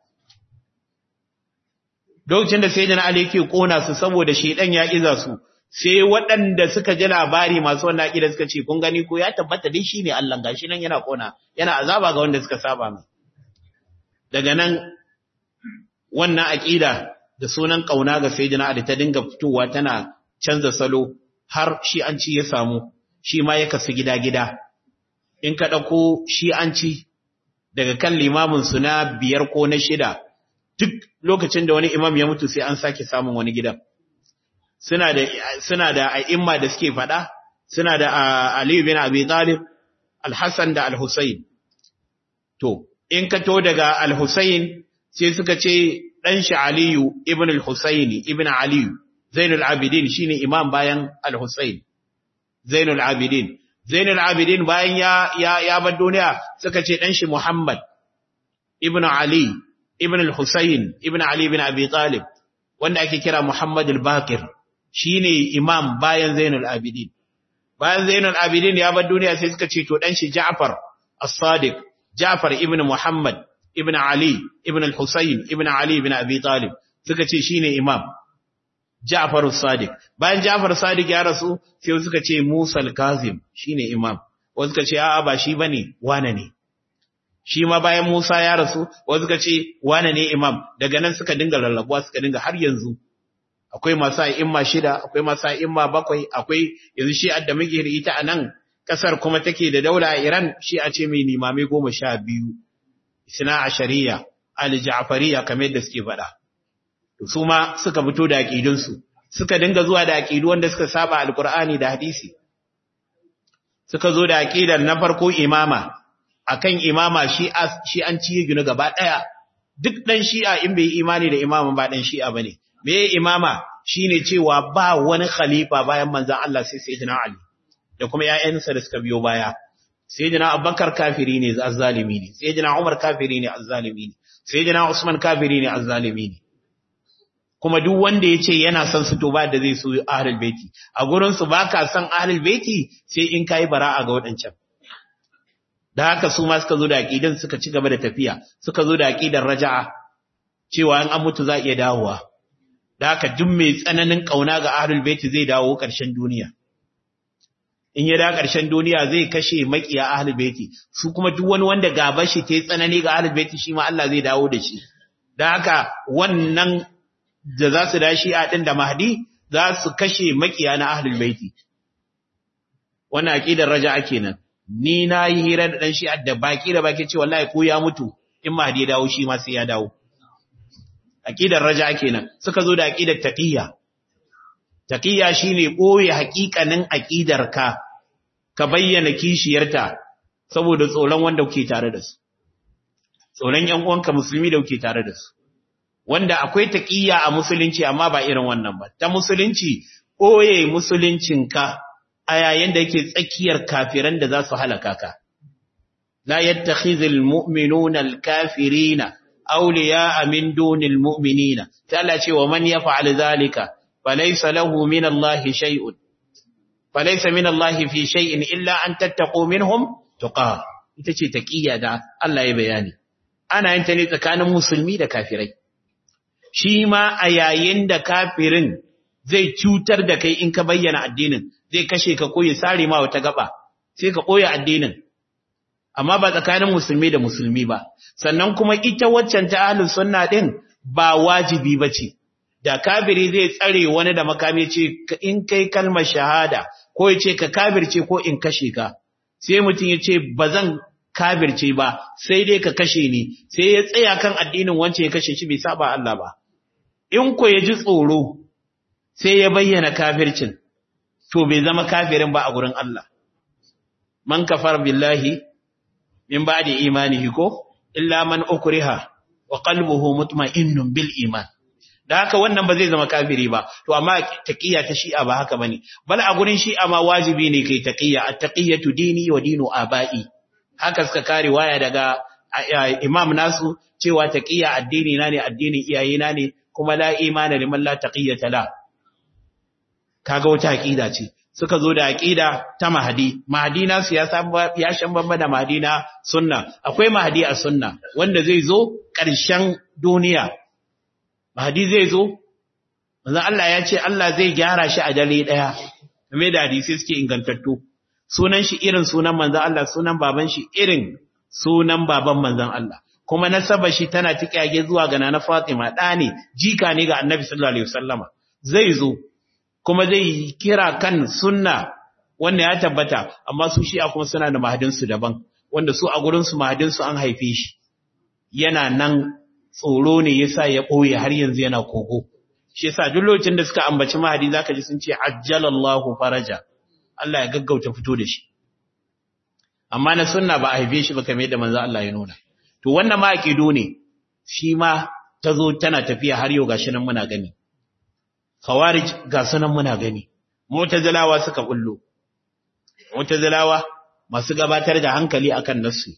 lokacin da sayyidina Ali yake kona su saboda shedan ya iza su sai waɗanda suka ji labari masu wannan aqida suka ce kun gani ko ya tabbata dai shine Allah gashi nan yana kona yana azaba ga wanda suka saba mai daga nan wannan aqida da sunan kauna ga sayyidina Ali ta dinga fitowa tana canza salo har shi an ci ya samu shi ma ya kasu gida-gida in ka ɗauko shi an ci daga kan limamin su na biyar ko na shida duk lokacin da wani imam ya mutu sai an sake samun wani gidan suna da suna da a'imma da suke faɗa suna da Ali bin Abi Talib Al-Hassan da Al-Husayn to in ka to daga Al-Husayn sai suka ce dan shi Aliyu ibn Al-Husayn ibn Aliyu Zainul Abidin shine imam bayan Al-Husayn Zainul Abidin Zainul Abidin bayan ya ya ya bar duniya suka ce dan shi Muhammad ibn Ali ibn al-Husayn ibn Ali ibn Abi Talib wanda ake kira Muhammad al-Baqir shine imam bayan Zainul Abidin bayan Zainul Abidin ya bar duniya sai suka ce to dan shi Ja'far as-Sadiq Ja'far ibn Muhammad ibn Ali ibn al-Husayn ibn Ali ibn Abi Talib suka ce shine imam Ja'far as-Sadiq bayan Ja'far as-Sadiq ya rasu sai suka ce Musa al-Kazim shine imam wasu suka ce a'a ba shi bane wane ne shi ma bayan Musa ya rasu wasu suka ce wane ne imam daga nan suka dinga rarrabuwa suka dinga har yanzu akwai masu imma shida akwai masu imma bakwai akwai yanzu shi da muke da ita a nan kasar kuma take da daula a Iran shi a ce mai limamai goma sha biyu isna ashariya al-ja'fariya kamar yadda suke faɗa su ma suka fito da aƙidunsu suka dinga zuwa da aƙidu wanda suka saba alkur'ani da hadisi suka zo da aƙidar na farko imama akan imama shi shi an ciye gina gaba ɗaya duk ɗan shi'a in bai imani da imama ba ɗan shi'a bane me imama shine cewa ba wani khalifa bayan manzon Allah sai sayyidina Ali da kuma ƴaƴansa da suka biyo baya sayyidina Abubakar kafiri ne azzalimi ne sayyidina Umar kafiri ne azzalimi ne sayyidina Usman kafiri ne azzalimi ne kuma duk wanda ya ce yana son su to ba da zai so ahlul baiti a gurin su baka son ahlul baiti sai in kai bara'a ga wadancan da haka su ma suka zo da aqidan suka ci gaba da tafiya suka zo da aqidar raja'a cewa in an mutu za iya dawowa da haka duk mai tsananin kauna ga ahlul baiti zai dawo ƙarshen duniya in ya da ƙarshen duniya zai kashe makiya ahlul baiti su kuma duk wani wanda gaba shi ta tsanani ga ahlul baiti shi ma Allah zai dawo da shi da haka wannan da za su dashi a ɗin da Mahdi za su kashe makiya na ahlul baiti. Wannan aƙidar raja kenan. Ni na yi hira da ɗan shi'a da baki da baki ce wallahi ko ya mutu in Mahdi ya dawo shi ma sai ya dawo. Aƙidar raja kenan. Suka zo da aƙidar taqiyya. Taqiyya shine ɓoye haƙiƙanin aƙidar ka ka bayyana kishiyarta saboda tsoron wanda kuke tare da su. Tsoron ƴan uwanka musulmi da kuke tare da su. wanda akwai taƙiyya a musulunci amma ba irin wannan ba ta musulunci ɓoye musuluncinka a yayin da yake tsakiyar kafiran da za su halaka ka la yattakhizul mu'minuna al-kafirina awliya'a min dunil mu'minina ta Allah ce wa man yaf'al zalika falaysa lahu min Allah shay'un falaysa min Allah fi shay'in illa an tattaqu minhum tuqa ita ce taƙiyya da Allah ya bayani ana yin ta ne tsakanin musulmi da kafirai shi ma a yayin da kafirin zai cutar da kai in ka bayyana addinin zai kashe ka ko ya sare ma wata gaba sai ka koya addinin amma ba tsakanin musulmi da musulmi ba sannan kuma ita waccan ta ahlus sunna din ba wajibi bace da kafiri zai tsare wani da makami ce in kai kalmar shahada ko ya ce ka kafirce ko in kashe ka sai mutum ya ce ba zan kafirce ba sai dai ka kashe ni sai ya tsaya kan addinin wancan ya kashe shi bai saba Allah ba in ko ya ji tsoro sai ya bayyana kafircin to bai zama kafirin ba a gurin Allah man kafar billahi min ba'di imanihi ko illa man ukriha wa qalbuhu mutma'innun bil iman da haka wannan ba zai zama kafiri ba to amma taqiyya ta shi'a ba haka bane bal a gurin shi'a ma wajibi ne kai taqiyya at-taqiyatu dini wa dinu abai haka suka kare waya daga imam nasu cewa taqiyya addini na ne addinin iyayena ne kuma la imana liman la taqiyata la kaga wata aqida ce suka zo da aqida ta mahdi mahdi nasu ya san ya shan bamba da mahdi na sunna akwai mahdi a sunna wanda zai zo ƙarshen duniya mahdi zai zo manzo Allah ya ce Allah zai gyara shi a dare daya game da hadisi suke ingantattu sunan shi irin sunan manzo Allah sunan baban shi irin sunan baban manzon Allah kuma nasaba shi tana tikage zuwa ga nana Fatima da ne jika ne ga Annabi sallallahu alaihi wasallama zai zo kuma zai kira kan sunna wanda ya tabbata amma su shi'a kuma suna da mahadin su daban wanda su a gurin su mahadin su an haife shi yana nan tsoro ne yasa ya boye har yanzu yana kogo shi yasa duk lokacin da suka ambaci mahadi zaka ji sun ce ajjalallahu faraja Allah ya gaggauta fito da shi amma na sunna ba a haife shi ba kamar yadda manzo Allah ya nuna to wannan ma aqido ne shi ma tazo tana tafiya har yau gashi nan muna gani khawarij ga sunan muna gani mu'tazilawa suka bullo mu'tazilawa masu gabatar da hankali akan nassi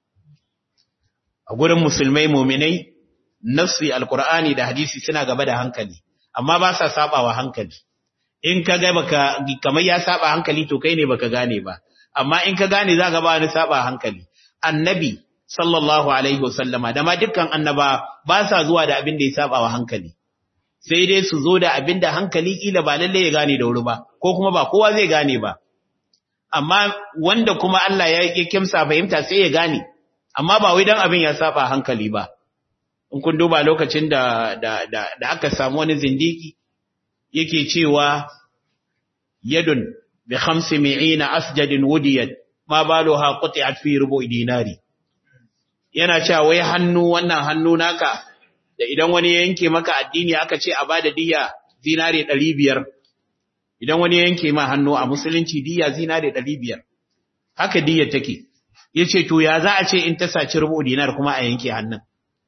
a gurin musulmai mu'minai nassi alqur'ani da hadisi suna gaba da hankali amma ba sa sabawa hankali in ka ga baka kamar ya saba hankali to kai ne baka gane ba amma in ka gane za ka ba ni saba hankali annabi sallallahu alaihi wasallama da ma dukkan annaba ba sa zuwa da abin da ya saba wa hankali sai dai su zo da abin da hankali kila ba lalle ya gane da wuri ba ko kuma ba kowa zai gane ba amma wanda kuma Allah ya yi kimsa fahimta sai ya gane amma ba wai dan abin ya saba hankali ba in kun duba lokacin da da da, da aka samu wani zindiki yake cewa yadun bi khamsi mi'ina asjadin wudiyat ma baluha quti'at fi rubu'i dinari yana cewa wai hannu wannan hannu naka da idan wani ya yanke maka addini aka ce a bada diya zinare 500 idan wani ya yanke ma hannu a musulunci diya zinare 500 haka diyar take yace to ya za a ce in ta saci rubu dinar kuma a yanke hannun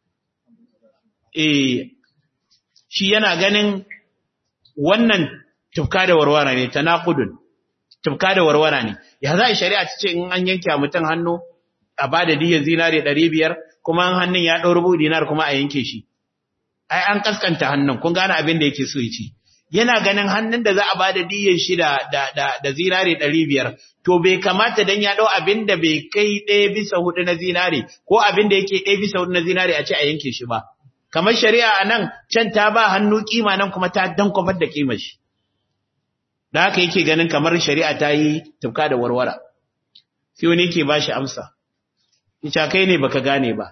eh shi yana ganin wannan tufka da warwara ne tanaqudun tufka da warwara ne ya za a shari'a ta ce in an yanke mutum hannu a bada diya zinare 500 kuma an hannun ya ɗau rubu dinar kuma a yanke shi ai an kaskanta hannun kun gane abin da yake so ya ci yana ganin hannun da za a bada diyyar shi da da da, da zinare 500 to bai kamata dan ya dau abin da bai kai ɗaya bisa hudu na zinare ko abin da yake ɗaya bisa hudu na zinare a ce a yanke shi ba kamar shari'a a nan can ta ba hannu kima nan kuma ta dankwafar da kimar shi da haka yake ganin kamar shari'a ta yi tufka da warwara sai wani yake ba shi amsa ita kai ne baka gane ba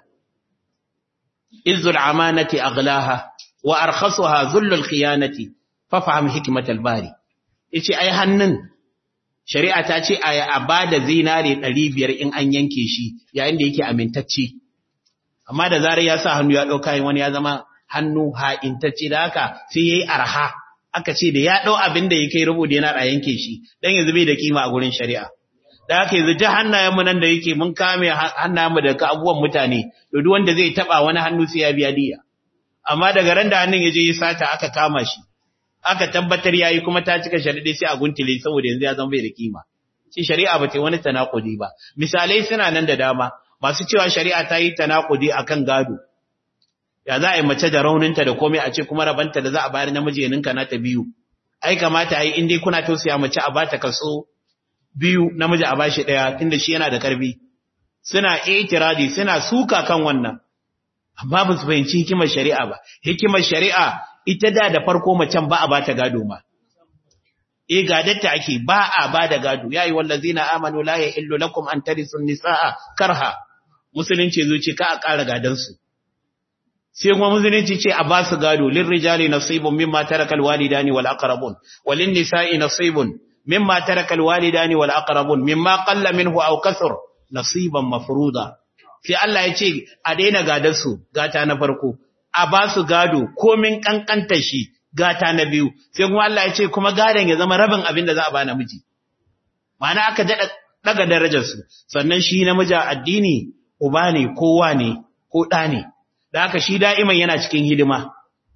izzul amanati aghlaha wa arkhasaha zullul khiyanati fafaham hikmatal bari yace ai hannun shari'a ta ce a bada zinare 500 in an yanke shi yayin da yake amintacce amma da zarar ya sa hannu ya dauka wani ya zama hannu ha'intacce da haka sai yayi arha aka ce da ya dau abin da yake rubu da yana a yanke shi dan yanzu bai da kima a gurin shari'a da haka yanzu ji hannayenmu nan da yake mun kame hannayenmu daga abubuwan mutane to duk wanda zai taba wani hannu sai ya biya diya amma daga ran da hannun ya je ya sata aka kama shi aka tabbatar yayi kuma ta cika sharadi sai a guntule saboda yanzu ya zama bai da kima shi shari'a ba ta wani tanakudi ba misalai suna nan da dama masu cewa shari'a ta yi tanakudi akan gado ya za a yi mace da rauninta da komai a ce kuma rabanta da za a bayar namiji ya ninka nata biyu ai kamata ai in dai kuna tausaya mace a bata kaso biyu namiji a bashi daya tunda shi yana da karfi suna itiradi suna suka kan wannan amma ba su fahimci hikimar shari'a ba hikimar shari'a ita da da farko macen ba a bata gado ma eh gadatta ake ba a bada gado yayi wallazina amanu la yahillu lakum an tarisu nisaa karha musulunci zo ce ka a ƙara gadan su sai kuma musulunci ce a ba su gado lirrijali nasibun mimma tarakal walidani wal aqrabun walin nisa'i nasibun mimma tarakal walidani wal aqrabun mimma qalla minhu aw kasur nasiban mafruda sai Allah ya ce a daina gadar su gata na farko a ba su gado komin kankantar shi gata na biyu sai kuma Allah ya ce kuma gadon ya zama rabin abin da za a ba namiji ma'ana aka daɗa daga darajar su sannan shi namiji addini uba ne kowa ne ko ɗa ne da haka shi da'iman yana cikin hidima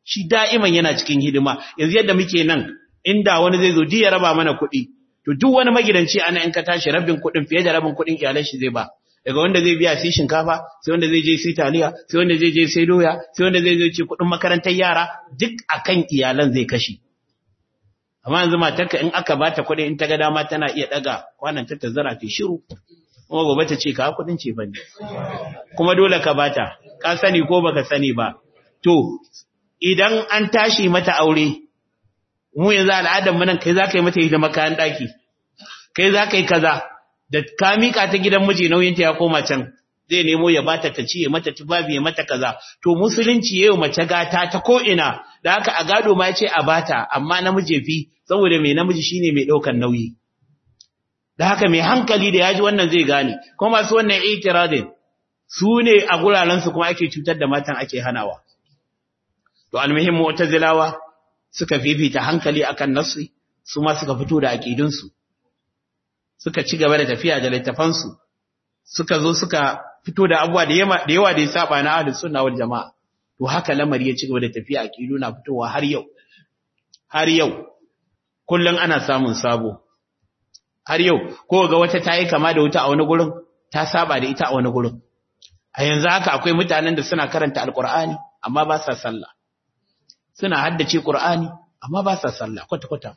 shi da'iman yana cikin hidima yanzu yadda muke nan inda wani zai zo ji ya raba mana kuɗi to duk wani magidanci ana in ka tashi rabin kuɗin fiye da rabin kuɗin iyalan shi zai ba daga wanda zai biya sai shinkafa sai wanda zai je sai taliya sai wanda zai je sai doya sai wanda zai je ce kuɗin makarantar yara duk akan iyalan zai kashe amma yanzu matarka in aka bata kuɗi in ta ga dama tana iya daga kwanan ta ta zara ta shiru kuma gobe ta ce ka kuɗin ce bane kuma dole ka bata ka sani ko baka sani ba to idan an tashi mata aure mu yanzu al'adar mu nan kai za ka yi mata hidima kayan ɗaki kai za ka yi kaza da ka mika ta gidan miji nauyinta ya koma can zai nemo ya bata ta ci ya mata tubabi ya mata kaza to musulunci yayin mace gata ta ko ina da haka a gado ma yace a bata amma namiji fi saboda mai namiji shine mai daukan nauyi da haka mai hankali da yaji wannan zai gane kuma masu wannan itiradin su ne a guraren su kuma ake cutar da matan ake hanawa to almuhim mu'tazilawa suka fifita hankali akan nasi su ma suka fito da aqidun su suka ci gaba da tafiya da littafansu suka zo suka fito da abuwa da yawa da ya saba na ahlus sunna wal jamaa to haka lamari ya ci gaba da tafiya aqidu na fitowa har yau har yau kullun ana samun sabo har yau ko ga wata tayi kama da wuta a wani gurin ta saba da ita a wani gurin a yanzu haka akwai mutanen da suna karanta alqur'ani amma ba sa sallah suna haddace qur'ani amma ba sa sallah kwata kwata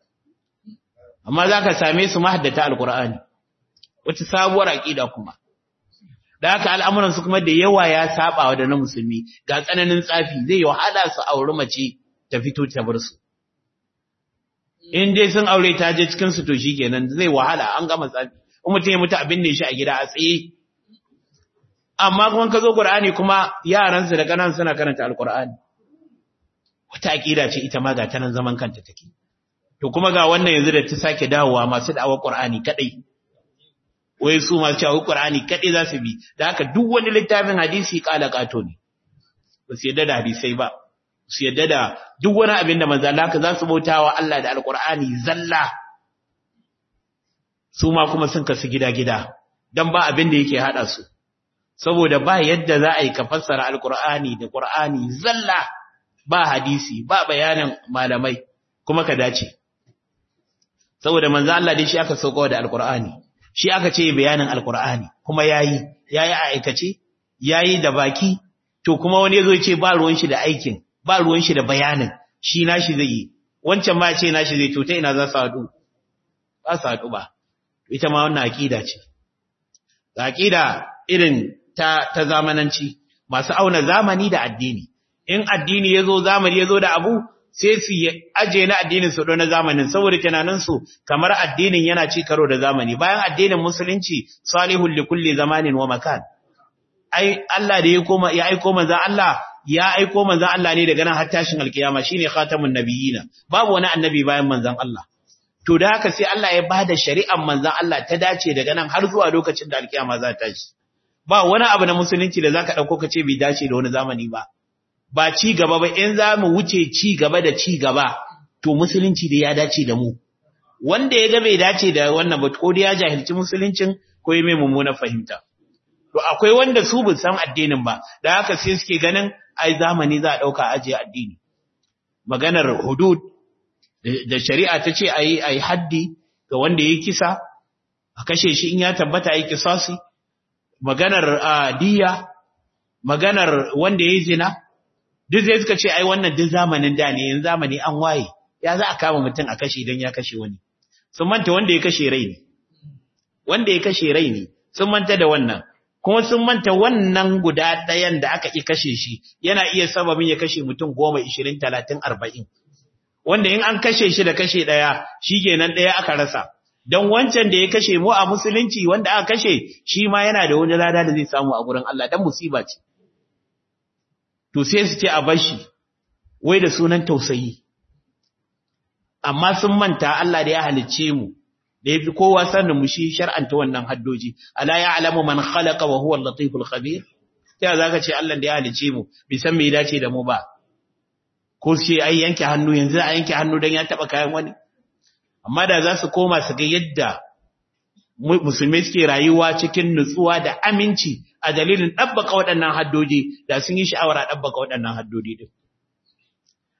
amma za ka same su mahaddata alkur'ani wata sabuwar aƙida kuma da haka al'amuransu kuma da yawa ya saba da na musulmi ga tsananin tsafi zai yi wahala su auri mace ta fito ta bar su in dai sun aure ta je cikin su to shikenan zai wahala an gama tsafi in mutum ya mutu abin ne shi a gida a tsaye amma kuma ka zo qur'ani kuma yaran su da kanan suna karanta alqur'ani wata aƙida ce ita ma ga ta nan zaman kanta take to kuma ga wannan yanzu da ta sake dawowa masu da'awar Qur'ani kadai wai su masu cewa Qur'ani kadai za su bi da haka duk wani littafin hadisi kala kato ne ba su yadda da hadisai ba su yadda da duk wani abin da manzo Allah za su bautawa Allah da Alqur'ani zalla su ma kuma sun kasu gida-gida dan ba abin da yake hada su saboda ba yadda za a yi ka fassara Alqur'ani da Qur'ani zalla ba hadisi ba bayanin malamai kuma ka dace saboda manzo Allah dai shi aka sauko da alqur'ani shi aka ce bayanin alqur'ani kuma yayi yayi a aikace yayi da baki to kuma wani yazo ya ce ba ruwan shi da aikin ba ruwan shi da bayanin shi nashi zai yi wancan ma ce nashi zai to ta ina za su hadu ba su hadu ba ita ma wannan aqida ce aqida irin ta ta zamananci masu auna zamani da addini in addini yazo zamani yazo da abu sai su aje na addinin su na zamanin saboda tunaninsu kamar addinin yana ci karo da zamani bayan addinin musulunci salihul li kulli zamanin wa makan ai Allah da ya koma ya aiko manzo Allah ya aiko manzo Allah ne daga nan har tashin alkiyama shine khatamun nabiyina babu wani annabi bayan manzon Allah to da haka sai Allah ya bada shari'ar manzon Allah ta dace daga nan har zuwa lokacin da alkiyama za ta tashi ba wani abu na musulunci da zaka dauko ka ce bai dace da wani zamani ba ba ci gaba ba in za mu wuce ci gaba da ci gaba to musulunci da ya dace da mu wanda ya ga bai dace da wannan ba ko da ya jahilci musuluncin ko ya mai mummunar fahimta to akwai wanda su bin san addinin ba da haka sai suke ganin ai zamani za a dauka ajiye addini maganar hudud da shari'a ta ce ayi ayi haddi ga wanda ya kisa a kashe shi in ya tabbata ayi kisasi maganar diya maganar wanda ya zina duk zai suka ce ai wannan duk zamanin da ne yanzu zamani an waye ya za a kama mutum a kashe idan ya kashe wani sun manta wanda ya kashe rai ne wanda ya kashe rai ne sun manta da wannan kuma sun manta wannan guda ɗayan da aka ƙi kashe shi yana iya sababin ya kashe mutum goma ishirin talatin arba'in wanda in an kashe shi da kashe ɗaya shi kenan ɗaya aka rasa don wancan da ya kashe mu a musulunci wanda aka kashe shi ma yana da wani lada da zai samu a gurin Allah dan musiba ce to sai su ce a bashi wai da sunan tausayi amma sun manta Allah da ya halicce mu da yafi kowa sanin mu shi shar'anta wannan haddoji ala ya'lamu man khalaqa wa huwa al-latiful khabir ta zaka ce Allah da ya halicce mu bai san me ya dace da mu ba ko sai ai yanke hannu yanzu a yanke hannu dan ya taba kayan wani amma da za su koma su ga yadda musulmai suke rayuwa cikin nutsuwa da aminci a dalilin ɗabbaka waɗannan haddoji da sun yi sha'awar a ɗabbaka waɗannan haddodi ɗin.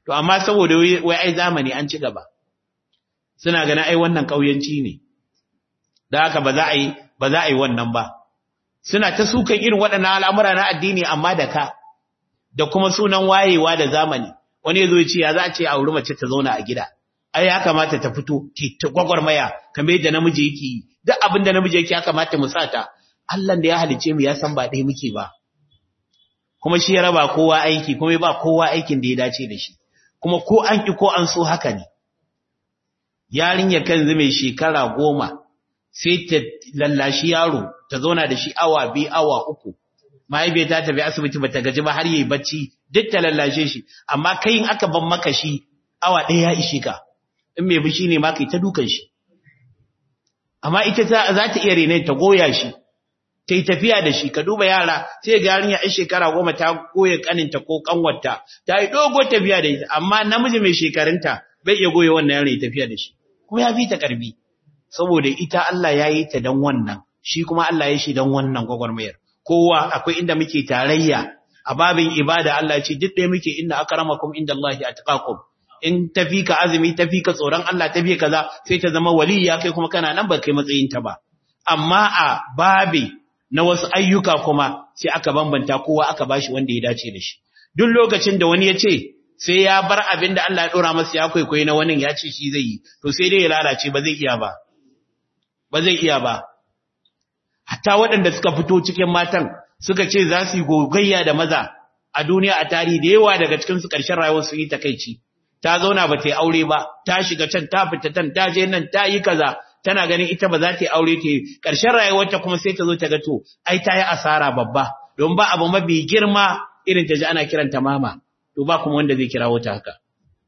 to amma saboda wai ai zamani an ci gaba suna ganin ai wannan kauyanci ne da haka ba za a yi ba za a yi wannan ba suna ta sukan irin waɗannan al'amura na addini amma da ka da kuma sunan wayewa da zamani wani yazo ya ce ya za a ce a wuri mace ta zauna a gida ai ya kamata ta fito ta gwagwarmaya kamar yadda namiji yake yi duk abin da namiji yake ya kamata mu sa ta Allah da ya halice mu ya san ba ɗaya muke ba kuma shi ya raba kowa aiki kuma ya ba kowa aikin da ya dace da shi kuma ko an ki ko an so haka ne yarinya kan zume shekara goma sai ta lallashi yaro ta zauna da shi awa biyu awa uku mahaifiyar ta tafi asibiti bata gaji ba har yayi bacci duk ta lallashe shi amma kai in aka ban maka shi awa ɗaya ya ishe ka in mai bishi ne ma kai ta dukan shi amma ita za ta iya rene ta goya shi ta yi tafiya da shi ka duba yara sai ga yarinya ɗan shekara goma ta goya kaninta ko kanwarta ta yi dogo tafiya da ita amma namiji mai shekarunta bai iya goya wannan yaron ya tafiya da shi kuma ya fi ta karbi saboda ita Allah ya yi ta don wannan shi kuma Allah ya shi don wannan gwagwarmayar kowa akwai inda muke tarayya a babin ibada Allah ya ce duk ɗaya muke inna akramakum inda Allah ya atqakum in tafi ka azumi tafi ka tsoron Allah tafi kaza sai ta zama waliya kai kuma kana nan ba kai matsayin ta ba amma a babi na wasu ayyuka kuma sai aka bambanta kowa aka bashi wanda ya dace da shi duk lokacin da wani ya ce sai ya bar abin da Allah ya dora masa ya kwaikwayi na wani ya ce shi zai yi to sai dai ya lalace ba zai iya ba ba zai iya ba hatta waɗanda suka fito cikin matan suka ce za su yi gogayya da maza a duniya a tarihi da yawa daga cikin su ƙarshen rayuwar su yi takaici ta zauna ba ta yi aure ba ta shiga can ta fita can ta je nan ta yi kaza tana ganin ita ba za ta yi aure ta yi ƙarshen rayuwarta kuma sai ta zo ta ga to ai ta yi asara babba don ba abu mafi girma irin ta ji ana kiranta mama to ba kuma wanda zai kirawo ta haka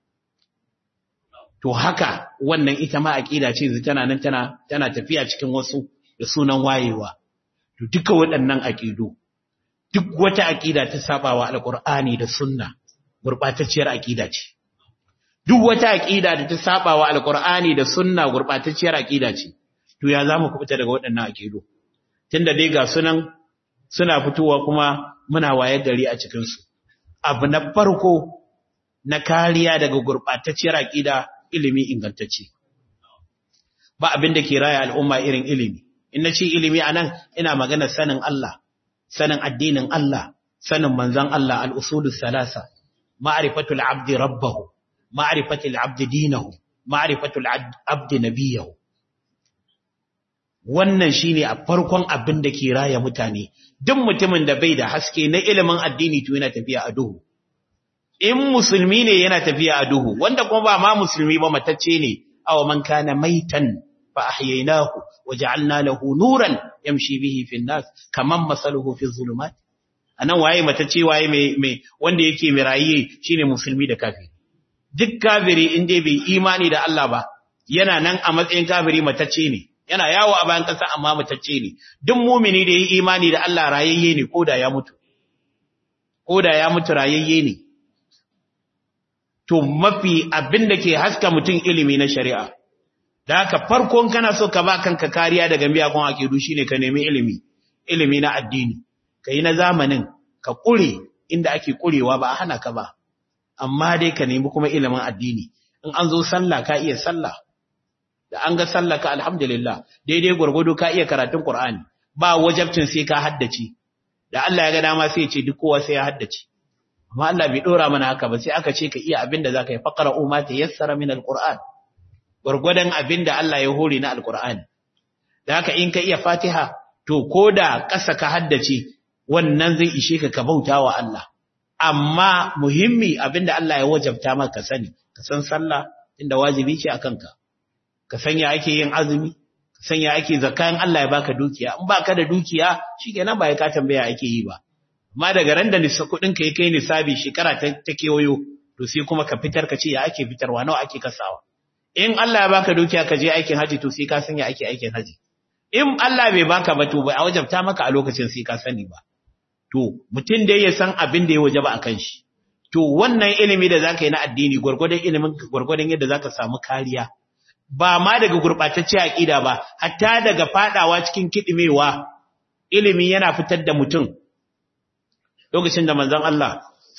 to haka wannan ita ma aqida ce tana nan tana tana tafiya cikin wasu da sunan wayewa to duka waɗannan aqidu duk wata aqida ta sabawa alqur'ani da sunna gurbatacciyar aqida ce duk wata aqida da ta sabawa alqur'ani da sunna gurbatacciyar aqida ce to ya zamu kubuta daga waɗannan aqidu tunda dai ga sunan suna fitowa kuma muna wayar gari a cikin su abu na farko na kariya daga gurbatacciyar aqida ilimi ingantacce ba abin da ke raya al'umma irin ilimi in nace ilimi anan ina magana sanin Allah sanin addinin Allah sanin manzon Allah al-usulus salasa ma'rifatul abdi rabbahu ma'rifatul abdi dinahu ma'rifatul abdi nabiyahu wannan shine a farkon abin da ke raya mutane duk mutumin da bai da haske na ilimin addini to yana tafiya a duhu in musulmi ne yana tafiya a duhu wanda kuma ba ma musulmi ba matacce ne aw man kana maitan fa ahyaynahu waja'alna lahu nuran yamshi bihi fi nas kaman masaluhu fi zulumat anan waye matacce waye mai mai wanda yake mirayi shine musulmi da kafiri duk kafiri in dai bai imani da Allah ba yana nan a matsayin kafiri matacce ne yana yawo a bayan kasa amma matacce ne duk mumini da yi imani da Allah rayayye ne koda ya mutu koda ya mutu rayayye ne to mafi abin da ke haska mutum ilimi na shari'a da haka farkon kana so ka ba kanka kariya daga miyagun akidu shine ka nemi ilimi ilimi na addini ka yi na zamanin ka kure inda ake kurewa ba a hana ka ba amma dai ka nemi kuma ilimin addini in an zo sallah ka iya sallah da an ga sallah ka alhamdulillah daidai gwargwado ka iya karatun qur'ani ba wajabcin sai ka haddace da Allah ya ga dama sai ya ce duk kowa sai ya haddace amma Allah bai dora mana haka ba sai aka ce ka iya abin da zaka yi faqra umma tayassara min alquran gurgudan abin da Allah ya hore na alqur'ani da haka in ka iya fatiha to koda ƙasa ka haddace wannan zai ishe ka ka bautawa Allah amma muhimmi abin da Allah ya wajabta maka sani ka san sallah inda wajibi ce akan ka ka san ya ake yin azumi ka san ya ake zakan Allah ya baka dukiya in baka da dukiya shikenan ba ya ka tambaya ake yi ba amma daga ran da nisa kudin ka kai nisabi shekara ta, ta kewayo to sai kuma ka fitar ka ce ya ake fitarwa nawa ake kasawa in Allah ya baka dukiya ka je aikin haji to sai ka san ya ake aikin haji in Allah bai baka ba to ba a wajabta maka a lokacin sai ka sani ba to mutum da ya san abin da ya wajaba akan shi to wannan ilimi da zaka yi na addini gurgurdan ilimin gurgurdan yadda zaka samu kariya ba ma daga gurbatacce aqida ba hatta daga fadawa cikin kidimewa ilimi yana fitar da mutum lokacin da manzon Allah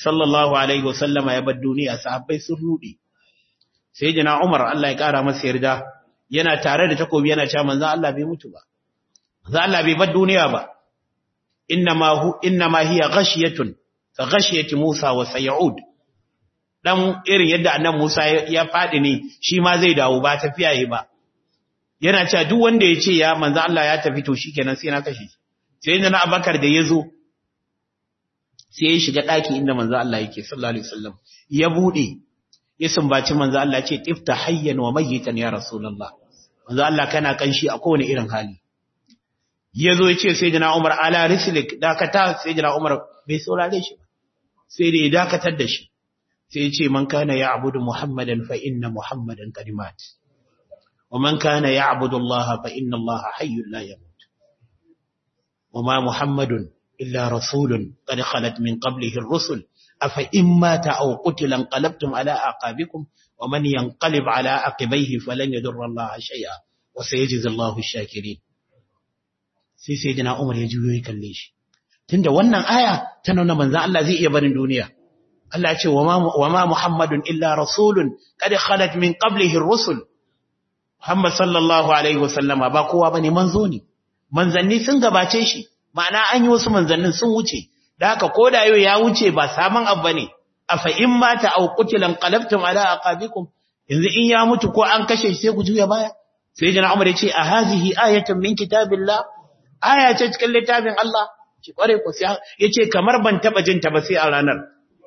sallallahu alaihi wasallama ya bar duniya sahabbai sun rudi sai jina Umar Allah ya kara masa yarda yana tare da takobi yana cewa manzo Allah bai mutu ba manzo Allah bai bar duniya ba innama hu innama hiya ghashiyatun ka ghashiyati Musa wa sayud dan irin yadda annabi Musa ya fadi ne shi ma zai dawo ba tafiya yi ba yana cewa duk wanda ya ce ya manzo Allah ya tafi to shikenan sai na kashe sai na Abubakar da yazo sai ya shiga daki inda manzo Allah yake sallallahu alaihi wasallam ya bude ya sumbaci manzo Allah ce tifta hayyan wa mayyitan ya rasulullah manzo Allah kana kanshi a kowane irin hali yazo ya ce sayyidina Umar ala rislik dakata sayyidina Umar bai saurare shi ba sai da ya dakatar da shi sai ya ce man kana ya'budu muhammadan fa inna muhammadan kalimat wa man kana ya'budu Allah fa inna Allah hayyun la yamut wa ma muhammadun illa rasulun qad khalat min qablihi ar-rusul أفإن مات أو قتل انقلبتم على أعقابكم ومن ينقلب على عقبيه فلن يضر الله شيئا وسيجزي الله الشاكرين sai sai jina Umar ya juyo ya kalle shi tunda wannan aya ta nuna manzo Allah zai iya barin duniya Allah ya ce wa ma Muhammadun illa rasulun qad khalat min qablihi ar-rusul Muhammad sallallahu alaihi wasallama ba kowa bane manzo ne manzanni sun gabace shi ma'ana an yi wasu manzannin sun wuce da haka ko da yau ya wuce ba saman abu bane afa in mata aw qutilan qalabtum ala aqabikum yanzu in ya mutu ko an kashe shi sai ku juya baya sai jana Umar ya ce a hazihi ayatun min kitabillah aya ce cikin littafin Allah ki kware ku sai yace kamar ban taba jin ta ba sai a ranar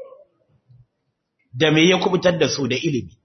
da me ya kubutar da su da ilimi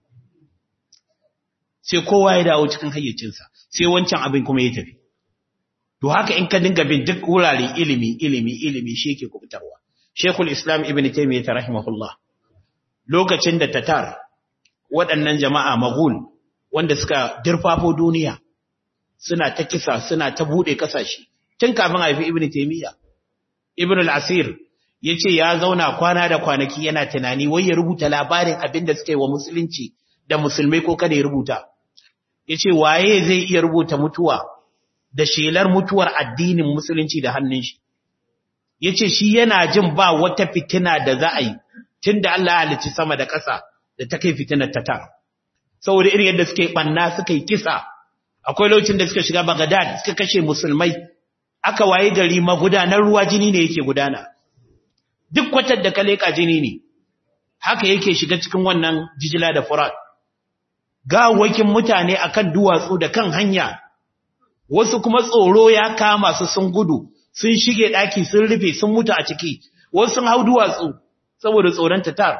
sai kowa ya dawo cikin hayyacinsa sai wancan abin kuma ya tafi To haka in ka dinga bin duk wurare ilimi, ilimi, ilimi shi yake kubutarwa. Shekul Islam Ibn Taymiyyah ta rahimahullah. Lokacin da Tatar waɗannan jama'a Maghul wanda suka dirfafo duniya suna ta kisa, suna ta bude kasashe. Tun kafin haifi Ibn Taymiyyah. Ibn al-Asir yace ya zauna kwana da kwanaki yana tunani wai ya rubuta labarin abin da suka yi wa musulunci da musulmai ko kada ya rubuta. Yace waye zai iya rubuta mutuwa da shelar mutuwar addinin musulunci da hannun shi yace shi yana jin ba wata fitina da za a yi tunda Allah ya halicci sama da ƙasa da ta kai fitinar ta ta saboda irin yadda suke banna suka yi kisa akwai lokacin da suka shiga Baghdad suka kashe musulmai aka waye gari magudanar ruwa jini ne yake gudana duk kwatar da ka leka jini ne haka yake shiga cikin wannan jijila da furat gawakin mutane akan duwatsu da kan hanya wasu kuma tsoro ya kama su sun gudu sun shige daki sun rufe sun mutu a ciki wasu sun hau duwatsu saboda tsoron tatar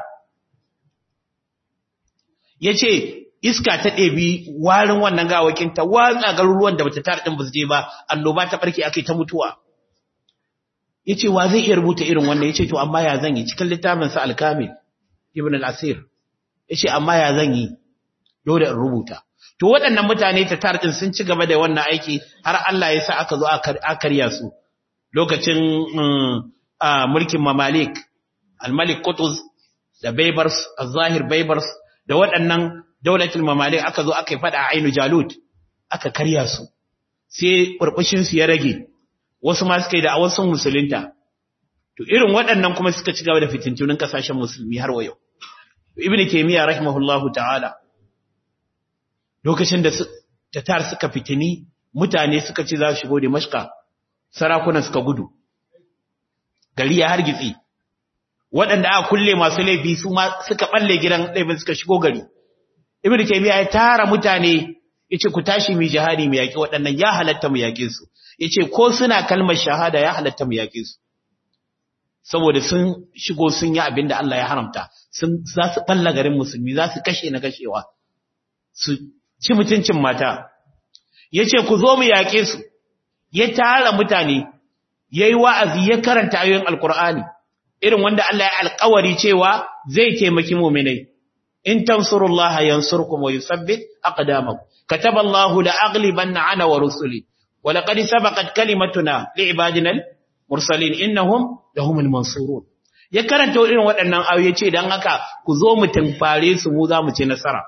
yace iska ta ɗebi warin wannan gawakin ta watsa garuruwan da bata tar din ba su je ba annoba ta barke akai ta mutuwa yace wa zai iya rubuta irin wannan yace to amma ya zan yi cikin littafin sa al-kamil ibn al-asir yace amma ya zan yi dole in rubuta to waɗannan mutane ta tar din sun ci gaba da wannan aiki har Allah ya sa aka zo a karya su lokacin mulkin mamalik al-malik qutuz da baybars az-zahir baybars da waɗannan daulatul mamalik aka zo aka yi fada a ainu jalut aka karya su sai burbushin su ya rage wasu ma suka yi da awasun musulunta to irin waɗannan kuma suka ci gaba da fitintunin kasashen musulmi har wa yau ibnu taymiya rahimahullahu ta'ala lokacin da tatar suka fitini mutane suka ce za su shigo da mashka sarakunan suka gudu gari ya hargitsi waɗanda aka kulle masu laifi su ma suka balle gidan laifin suka shigo gari ibnu taymiya ya tara mutane yace ku tashi mu jihadi mu yaki waɗannan ya halatta mu yake su yace ko suna kalmar shahada ya halatta mu yake su saboda sun shigo sun yi abin da Allah ya haramta sun za su balla garin musulmi za su kashe na kashewa su ci mutuncin mata yace ku zo mu yake su ya tara mutane yayi wa'azi ya karanta ayoyin alqur'ani irin wanda Allah ya alƙawari cewa zai taimaki mu'minai in tansurullaha yansurkum wa yuthabbit aqdamakum kataballahu la aghlibanna ana wa rusuli wa laqad sabaqat kalimatuna li ibadina mursalin innahum lahumul mansurun ya karanta irin waɗannan ayoyi ce dan haka ku zo mu tunfare su mu za mu ci nasara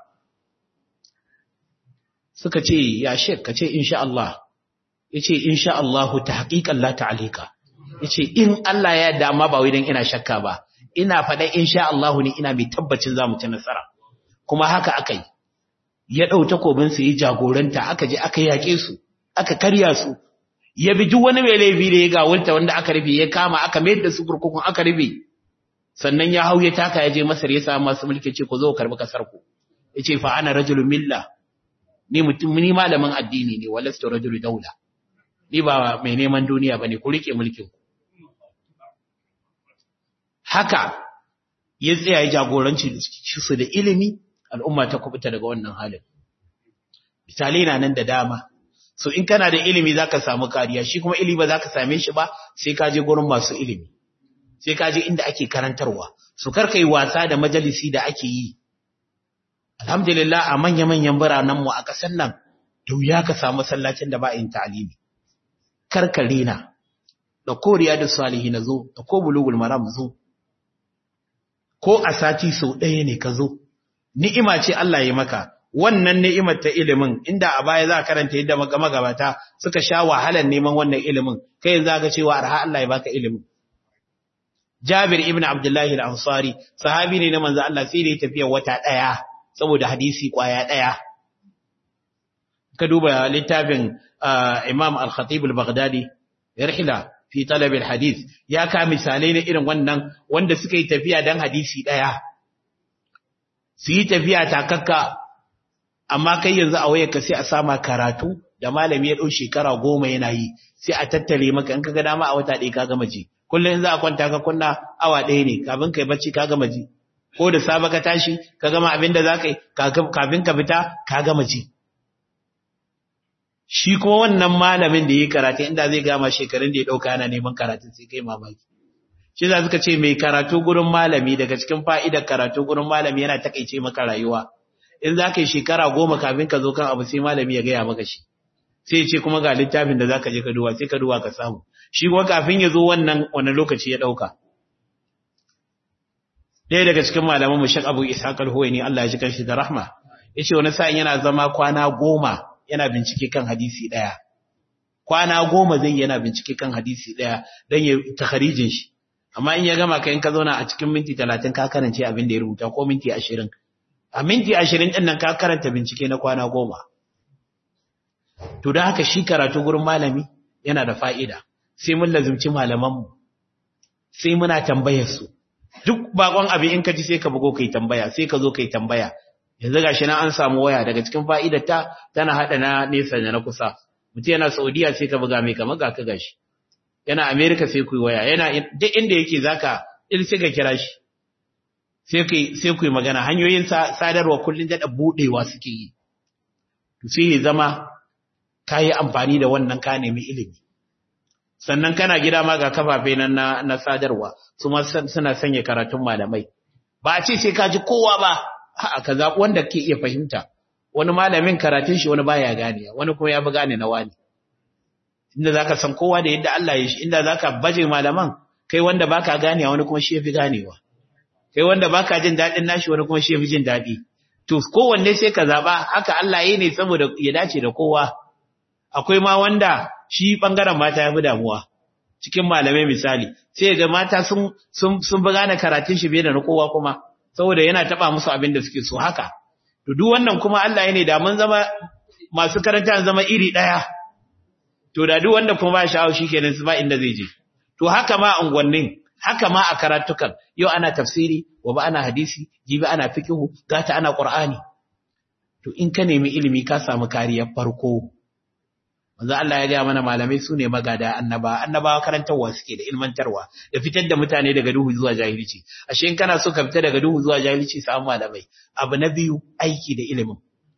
suka ce ya shek ka ce insha Allah yace insha Allah tahqiqan la ta'alika yace in Allah ya dama ba wai dan ina shakka ba ina faɗa insha Allah ne ina mai tabbacin za mu ci nasara kuma haka aka yi ya ɗau takobinsa ya jagoranta aka je aka yaƙe su aka karya su ya bi duk wani mai laifi da ya gawulta wanda aka rufe ya kama aka mayar da su kurkukun aka rufe sannan ya hau ya taka ya je masar ya samu masu mulki ce ku zo karbi kasar ku ya ce fa ana rajulun milla ni mutum ni malamin addini ne walastu rajulu daula ni ba mai neman duniya bane ku rike mulkin ku haka ya tsaya ya jagoranci su da ilimi al'umma ta kubuta daga wannan halin misalai na nan da dama so in kana da ilimi zaka samu kariya shi kuma ilimi ba zaka same shi ba sai ka je gurin masu ilimi sai ka je inda ake karantarwa su karka yi wasa da majalisi da ake yi alhamdulillah a manya-manyan biranen mu a ƙasar nan da wuya ka samu masallacin da ba yin ta'alimi karkare na da ko riyadu salihi na zo da ko bulugul maram zo ko a sati sau ɗaya ne ka zo ni'ima ce Allah ya maka wannan ni'imar ta ilimin inda a baya za a karanta yadda magabata suka sha wahalar neman wannan ilimin kai yanzu ga cewa arha Allah ya baka ilimin Jabir ibn Abdullah al-Ansari sahabi ne na manzo Allah sai da ya tafiya wata daya saboda hadisi kwaya daya ka duba littafin Imam al-Khatib al-Baghdadi Irhila fi talab al-hadith ya ka misalai na irin wannan wanda suka yi tafiya dan hadisi daya su yi tafiya takakka amma kai yanzu a wayarka sai a sama karatu da malami ya ɗau shekara goma yana yi sai a tattare maka in ka ga dama a wata ɗaya ka gama ji kullum za a kwanta ka kunna awa ɗaya ne kafin kai bacci ka gama ji ko da safe ka tashi ka gama abin da za ka yi kafin ka fita ka gama ji shi kuma wannan malamin da ya yi karatu inda zai gama shekarun da ya ɗauka yana neman karatu sai kai mamaki shi za suka ce mai karatu gurin malami daga cikin fa'idar karatu gurin malami yana takaice maka rayuwa in za ka yi shekara goma kafin ka zo kan abu sai malami ya gaya maka shi sai ya ce kuma ga littafin da za ka je ka duwa sai ka duwa ka samu shi kuma kafin ya zo wannan wani lokaci ya ɗauka ɗaya daga cikin malaman mu shak abu ishaq al-huwaini Allah ya ji kanshi da rahma ya ce wani sa'in yana zama kwana goma yana bincike kan hadisi ɗaya kwana goma zai yana bincike kan hadisi ɗaya don ya takharijin shi amma in ya gama ka in ka zauna a cikin minti talatin ka karance abin da ya rubuta ko minti ashirin a minti ashirin ɗin nan ka karanta bincike na kwana goma to da haka shi karatu gurin malami yana da fa'ida sai mun lazumci malamanmu sai muna tambayar su duk bakon abin in ka ji sai ka bugo kai tambaya sai ka zo kai tambaya yanzu gashi nan an samu waya daga cikin fa'idar ta tana hada na nesa da na kusa mutum yana Saudiya sai ka buga mai kamar ga ka gashi yana America sai ku waya yana duk inda yake zaka il sai ka kira shi sai ku sai ku magana hanyoyin sadarwa kullun da budewa suke yi to sai ya zama kai amfani da wannan ka nemi ilimi sannan kana gida ma ga kafafe nan na, na sadarwa su ma suna sanya karatun malamai ba a ce sai ka ji kowa ba a ka zaɓi wanda ke iya fahimta wani malamin karatun shi wani baya gane wani kuma ya fi gane na wani inda zaka san kowa da yadda Allah ya shi inda zaka baje malaman kai wanda baka ganewa wani kuma shi ya fi ganewa kai wanda baka jin daɗin nashi wani kuma shi ya fi jin daɗi to kowanne sai ka zaɓa haka Allah ya ne saboda ya dace da kowa akwai ma wanda shi bangaren mata ya fi damuwa cikin malamai misali sai ga mata sun sun sun bi gane karatun shi bai da na kowa kuma saboda yana taba musu abin da suke so haka to duk wannan kuma Allah ya ne da mun zama masu karanta zama iri daya to da duk wanda kuma ba sha'awa shikenan su ba inda zai je to haka ma unguwannin haka ma a karatukan yau ana tafsiri wa ba ana hadisi jibi ana fiqhu gata ana qur'ani to in ka nemi ilimi ka samu kariyar farko manzo Allah ya ga mana malamai su ne magada annaba annabawa karantarwa suke da ilmantarwa da fitar da mutane daga duhu zuwa jahilci ashe in kana so ka fita daga duhu zuwa jahilci samu malamai abu na biyu aiki da ilimin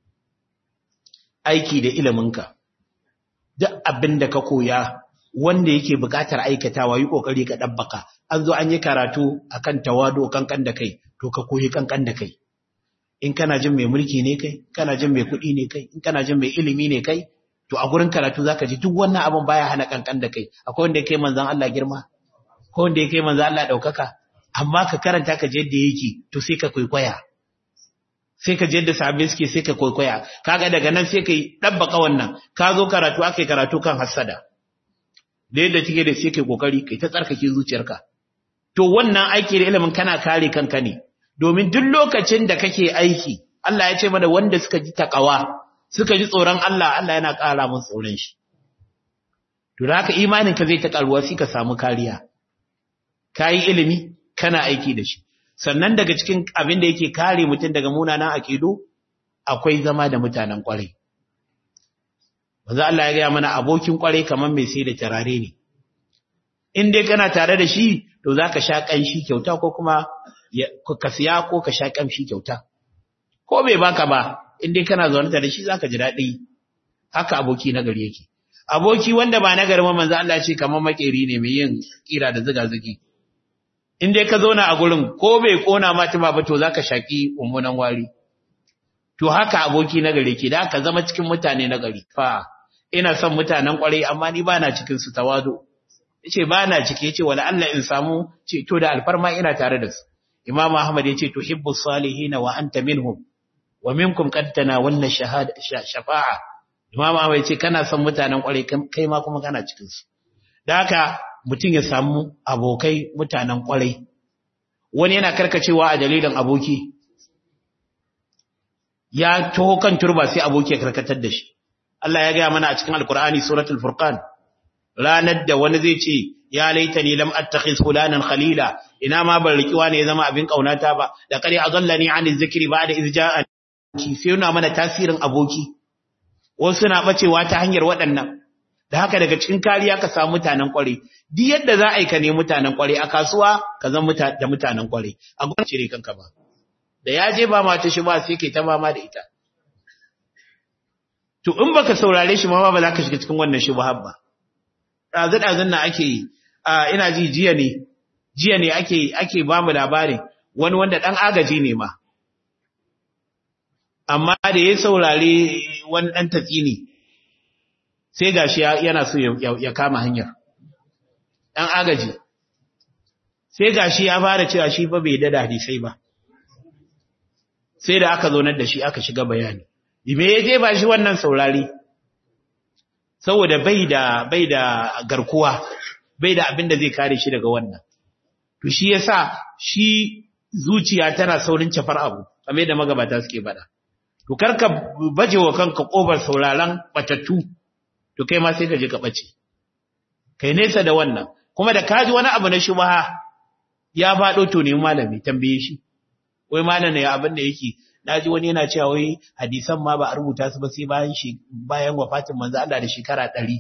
aiki da iliminka duk abin da ka koya wanda yake buƙatar aikatawa yi kokari ka dabbaka an zo an yi karatu akan tawado kankan da kai to ka koyi kankan da kai in kana jin mai mulki ne kai kana jin mai kuɗi ne kai in kana jin mai ilimi ne kai to a gurin karatu zaka ji duk wannan abin baya hana kankan da kai akwai wanda yake manzon Allah girma ko wanda yake manzon Allah daukaka amma ka karanta ka je yadda yake to sai ka kwaikwaya sai ka je yadda sahabbai suke sai ka kwaikwaya kaga daga nan sai kai dabbaka wannan ka zo karatu akai karatu kan hasada da yadda take da sai kai kokari kai ta tsarkake zuciyarka to wannan aiki da ilimin kana kare kanka ne domin duk lokacin da kake aiki Allah ya ce mana wanda suka ji takawa suka ji tsoron Allah Allah yana ƙara mun tsoron shi to da haka imanin ka zai ta karuwa sai ka samu kariya kai ilimi kana aiki da shi sannan daga cikin abin da yake kare mutum daga munanan aqidu akwai zama da mutanen kwarai manzo Allah ya ga mana abokin kwarai kamar mai sai da tarare ne in dai kana tare da shi to zaka sha kanshi kyauta ko kuma ka siya ko ka sha kamshi kyauta ko bai baka ba in dai kana zaune da shi zaka ji daɗi haka aboki na gari yake aboki wanda ba na gari ma manzo Allah ce kamar makeri ne mai yin kira da zuga zugi in dai ka zauna a gurin ko bai kona ma tuma ba to zaka shaki ummunan wari to haka aboki na gari ke da ka zama cikin mutane na gari fa ina son mutanen kwarai amma ni bana cikin su tawadu yace bana ciki yace wala Allah in samu ce to da alfarma ina tare da su Imam Ahmad yace tuhibbu salihin wa anta minhum wa minkum qad tanawalna shahada shafa'a Imam Ahmad yace kana son mutanen kwarai kai ma kuma kana cikin su da haka mutum ya samu abokai mutanen kwarai wani yana karkacewa a dalilin aboki ya taho kan turba sai aboki ya karkatar da shi Allah ya gaya mana a cikin Alkur'ani suratul Furqan ranar da wani zai ce ya laitani lam attakhiz fulanan khalila ina ma ban riki wani ya zama abin kaunata ba da kare azallani an zikri ba'da iz ja'a ki sai yana mana tasirin aboki wasu na bacewa ta hanyar waɗannan da haka daga cikin kariya ka samu mutanen kware duk yadda za a yi ka ne mutanen kware a kasuwa ka zama da mutanen kware a gwamnati cire kanka ba da ya je ba mata shi ba sai ke ta mama da ita to in baka saurare shi ma ba za ka shiga cikin wannan shubhar ba dazu dazun nan ake ina ji jiya ne jiya ne ake ake ba mu labarin wani wanda dan agaji ne ma amma da ya saurare wani dan tatsini sai gashi yana so ya kama hanyar dan agaji sai gashi ya fara cewa shi fa bai da hadisai ba sai da aka zonar da shi aka shiga bayani me ya je ba shi wannan saurari saboda bai da bai da garkuwa bai da abin da zai kare shi daga wannan to shi yasa shi zuciya tana saurin cafar abu kamar da magabata suke bada to karka baje wa kanka kofar sauraron batattu to kai ma sai ka je ka bace kai nesa da wannan kuma da kaji wani abu na shubha ya fado to ne malami tambaye shi wai malam ne abin da yake naji wani yana cewa wai hadisan ma ba a rubuta su ba sai bayan shi bayan wafatin manzo Allah da shekara 100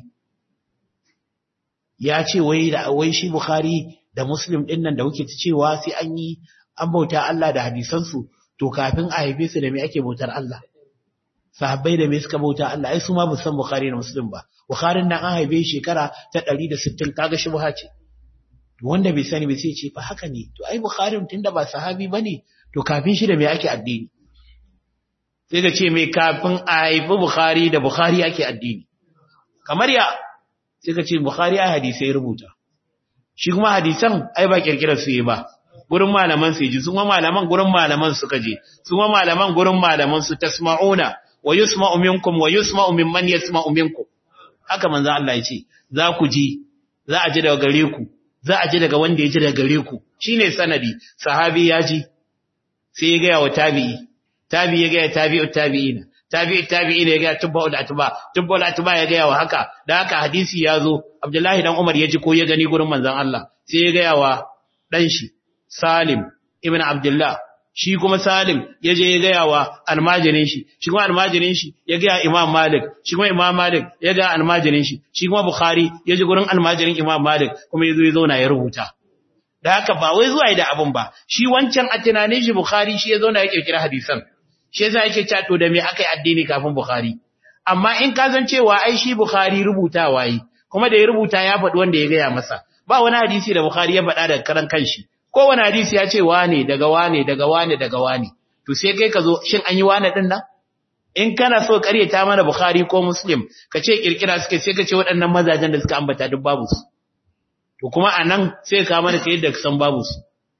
ya ce wai da wai shi Bukhari da Muslim din nan da kuke ta cewa sai an yi an bauta Allah da hadisan su to kafin a haife su da me ake bautar Allah sahabbai da me suka bauta Allah ai su ma bu san Bukhari da Muslim ba Bukhari nan an haife shekara ta 160 kaga shi ce wanda bai sani bai sai ce fa haka ne to ai Bukhari tunda ba sahabi bane to kafin shi da me ake addini sai ka ce mai kafin a haifi Bukhari da Bukhari ake addini. Kamar ya sai ka ce Bukhari a hadisai rubuta. Shi kuma hadisan ai ba kirkirar su yi ba, gurin malaman su ji, sun malaman gurin malaman suka je, sun malaman gurin malaman su tasma'una wa yusma'u minkum wa yusma'u mimman yasma'u minkum. Haka manzo Allah ya ce, za ku ji, za a ji daga gare ku, za a ji daga wanda ya ji daga gare ku. Shine sanadi, sahabi ya ji, sai ya gaya wa tabi'i, tabi ya gaya tabi'ut tabi'ina tabi'ut tabi'ina ya gaya tubba'ul atba tubba'ul atba ya gaya wa haka da haka hadisi ya zo Abdullahi dan Umar ya ji ko ya gani gurin manzon Allah sai ya gaya wa dan shi Salim ibn Abdullah shi kuma Salim ya je ya gaya wa almajirin shi shi kuma almajirin shi ya gaya Imam Malik shi kuma Imam Malik ya gaya almajirin shi shi kuma Bukhari ya ji gurin almajirin Imam Malik kuma ya zo ya zauna ya rubuta da haka ba wai zuwa da abun ba shi wancan a tunanin shi Bukhari shi ya zauna ya kirkira hadisan shi yasa yake cewa to da me akai addini kafin Bukhari amma in ka san cewa ai shi Bukhari rubutawa yi kuma da ya rubuta ya faɗi wanda ya gaya masa ba wani hadisi da Bukhari ya faɗa daga karan kanshi ko wani hadisi ya ce wane daga wane daga wane daga wane to sai kai ka zo shin an yi wane din nan in kana so ƙaryata mana Bukhari ko Muslim ka ce kirkira suke sai ka ce waɗannan mazajen da suka ambata duk babu su to kuma anan sai ka mana kai yadda ka san babu su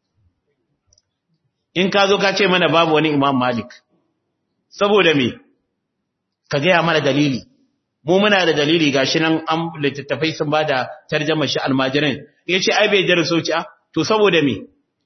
in ka zo ka ce mana babu wani Imam Malik saboda me ka gaya mana dalili mu muna da dalili gashi nan an littattafai sun bada tarjama shi almajirin yace ai bai daraso ci to saboda me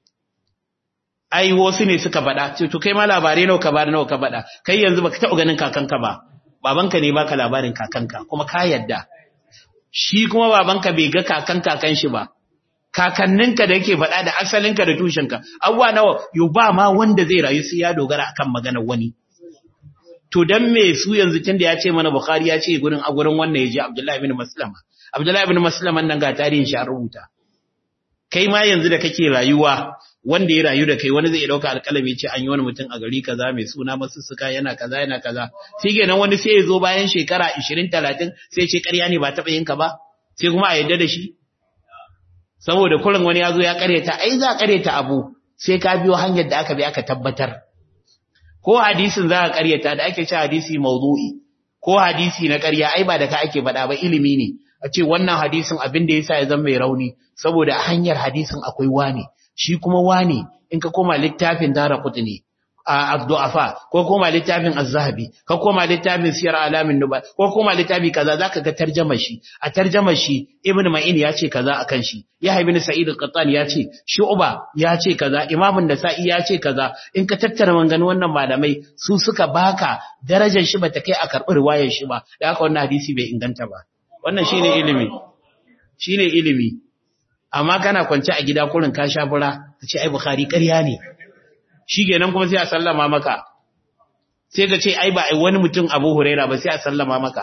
ai wasu ne suka faɗa to kai ma labarai nawa ka bada nawa ka faɗa kai yanzu baka taɓa ganin kakanka ba babanka ne baka labarin kakanka kuma ka yadda shi kuma babanka bai ga kakan kakan shi ba kakanninka da yake faɗa da asalinka da tushenka abuwa nawa yo ba ma wanda zai rayu sai ya dogara akan maganar wani to dan me su yanzu tunda ya ce mana bukhari ya ce gurin a gurin wannan yaji abdullahi ibn maslama abdullahi ibn maslama nan ga tarihin shi an rubuta kai ma yanzu da kake rayuwa wanda ya rayu da kai wani zai dauka alƙalami ce an yi wani mutum a gari kaza mai suna masussuka yana kaza yana kaza sai kenan wani sai ya zo bayan shekara 20 30 sai ce ƙarya ne ba taɓa yin ka ba sai kuma a yadda da shi saboda kurin wani ya zo ya ƙaryata ai za a ƙaryata abu sai ka biyo hanyar da aka bi aka tabbatar ko hadisin za ka ƙaryata da ake ce hadisi mawdu'i ko hadisi na ƙarya ai ba da ka ake faɗa ba ilimi ne a ce wannan hadisin abin da yasa ya zama mai rauni saboda a hanyar hadisin akwai wane shi kuma wane in ka koma littafin dara kutni a abdu'afa ko koma littafin az-zahabi ko koma littafin siyar alamin nuba ko koma littafi kaza zaka ga tarjumar shi a tarjumar shi ibn ma'in ya ce kaza akan shi yahya ibn sa'id al-qattan ya ce shu'ba ya ce kaza imam an-nasa'i ya ce kaza in ka tattara maganganun wannan malamai su suka baka darajar shi bata kai a karɓi riwayar shi ba da haka wannan hadisi bai inganta ba wannan shine ilimi shine ilimi amma kana kwance a gida kurin ka sha bura ka ce ai bukhari ƙarya ne shi kenan kuma sai a sallama maka sai ka ce ai ba ai wani mutum abu huraira ba sai a sallama maka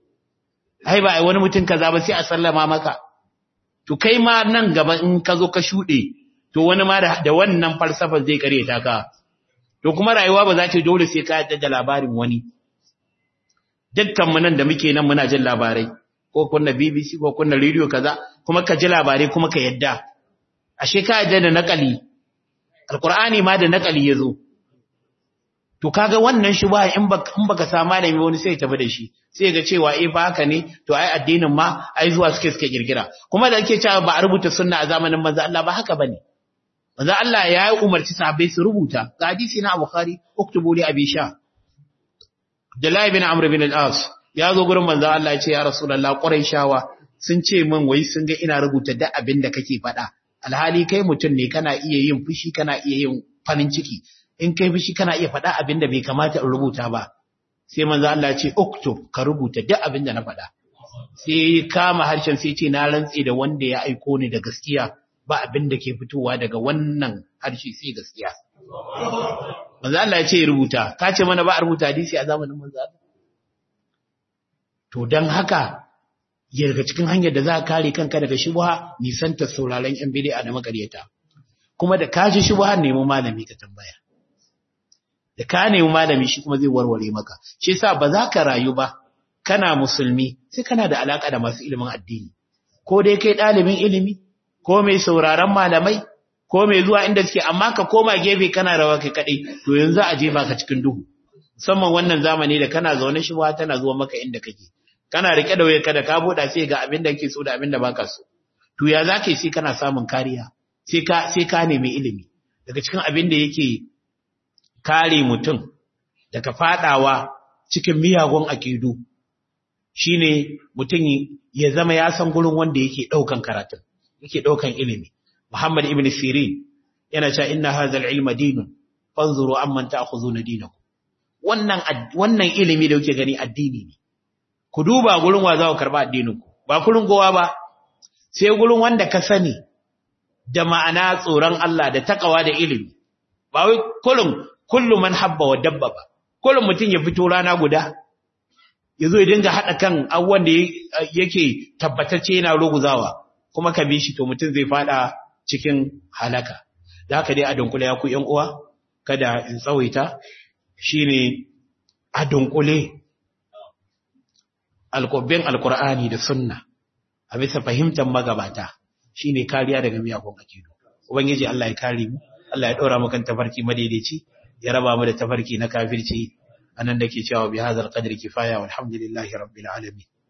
ai ba ai wani mutum kaza ba sai a sallama maka to kai ma nan gaba in ka zo ka shuɗe to wani ma da wannan falsafar zai kare ta ka to kuma rayuwa ba za ta dole sai ka yadda da labarin wani dukkan mu nan da muke nan muna jin labarai ko kunna BBC ko kunna radio kaza kuma ka ji labarai kuma ka yadda ashe ka yadda da nakali alqur'ani ma da nakali yazo to kaga wannan shubha in baka in baka samu malami wani sai ya tafi da shi sai ga cewa eh fa haka ne to ai addinin ma ai zuwa suke suke kirkira kuma da ake cewa ba a rubuta sunna a zamanin manzo Allah ba haka bane manzo Allah ya yi umarci sahabbai su rubuta ga hadisi na Bukhari uktubu li abi sha Abdullahi bin Amr bin al-As ya zo gurin manzo Allah ya ce ya Rasulullah Quraishawa sun ce min wai sun ga ina rubuta duk abin da kake faɗa alhali kai mutum ne kana iya yin fushi kana iya yin farin ciki in kai fushi kana iya faɗa abin da bai kamata in rubuta ba sai manzo Allah ya ce uktub ka rubuta duk abin da na faɗa sai kama harshen sai ce na rantse da wanda ya aiko ni da gaskiya ba abin da ke fitowa daga wannan harshe sai gaskiya manzo Allah ya ce rubuta ka ce mana ba a rubuta hadisi a zamanin manzo Allah to dan haka ya daga cikin hanyar da za ka kare kanka daga shubha nisanta sauraron yan bid'a da makaryata kuma da ka ji shubha nemi malami ka tambaya da ka nemi malami shi kuma zai warware maka shi yasa ba za ka rayu ba kana musulmi sai kana da alaka da masu ilimin addini ko dai kai ɗalibin ilimi ko mai sauraron malamai ko mai zuwa inda suke amma ka koma gefe kana rawa kai kadai to yanzu a jefa ka cikin duhu musamman wannan zamani da kana zaune shi tana zuwa maka inda kake kana rike da wayarka da ka buɗa sai ga abin da kake so da abin da baka so to ya zaka yi sai kana samun kariya sai ka sai ka nemi ilimi daga cikin abin da yake kare mutum daga fadawa cikin miyagun akidu shine mutum ya zama ya san gurin wanda yake daukan karatun yake daukan ilimi Muhammad ibn Sirin yana cewa inna hadha al-ilma dinun fanzuru amman ta'khudhuna dinakum wannan wannan ilimi da kuke gani addini ne ku duba gurin wa za ku karba addinin ku ba gurin gowa ba sai gurin wanda ka sani da ma'ana tsoron Allah da takawa da ilimi ba wai kullum kullu man habba wa dabba ba kullum mutum ya fito rana guda yazo ya dinga hada kan abubuwan da yake tabbatacce yana ruguzawa kuma ka bi shi to mutum zai fada cikin halaka da haka dai a dunkule ya ku ƴan uwa kada in tsawaita shine a dunkule alƙobin alƙur'ani da sunna a bisa fahimtar magabata shine kariya daga miyagun akidu ubangiji Allah ya kare mu Allah ya ɗora mu kan tafarki madaidaici ya raba mu da tafarki na kafirci anan da ke cewa bi hadzal qadri kifaya walhamdulillahi rabbil alamin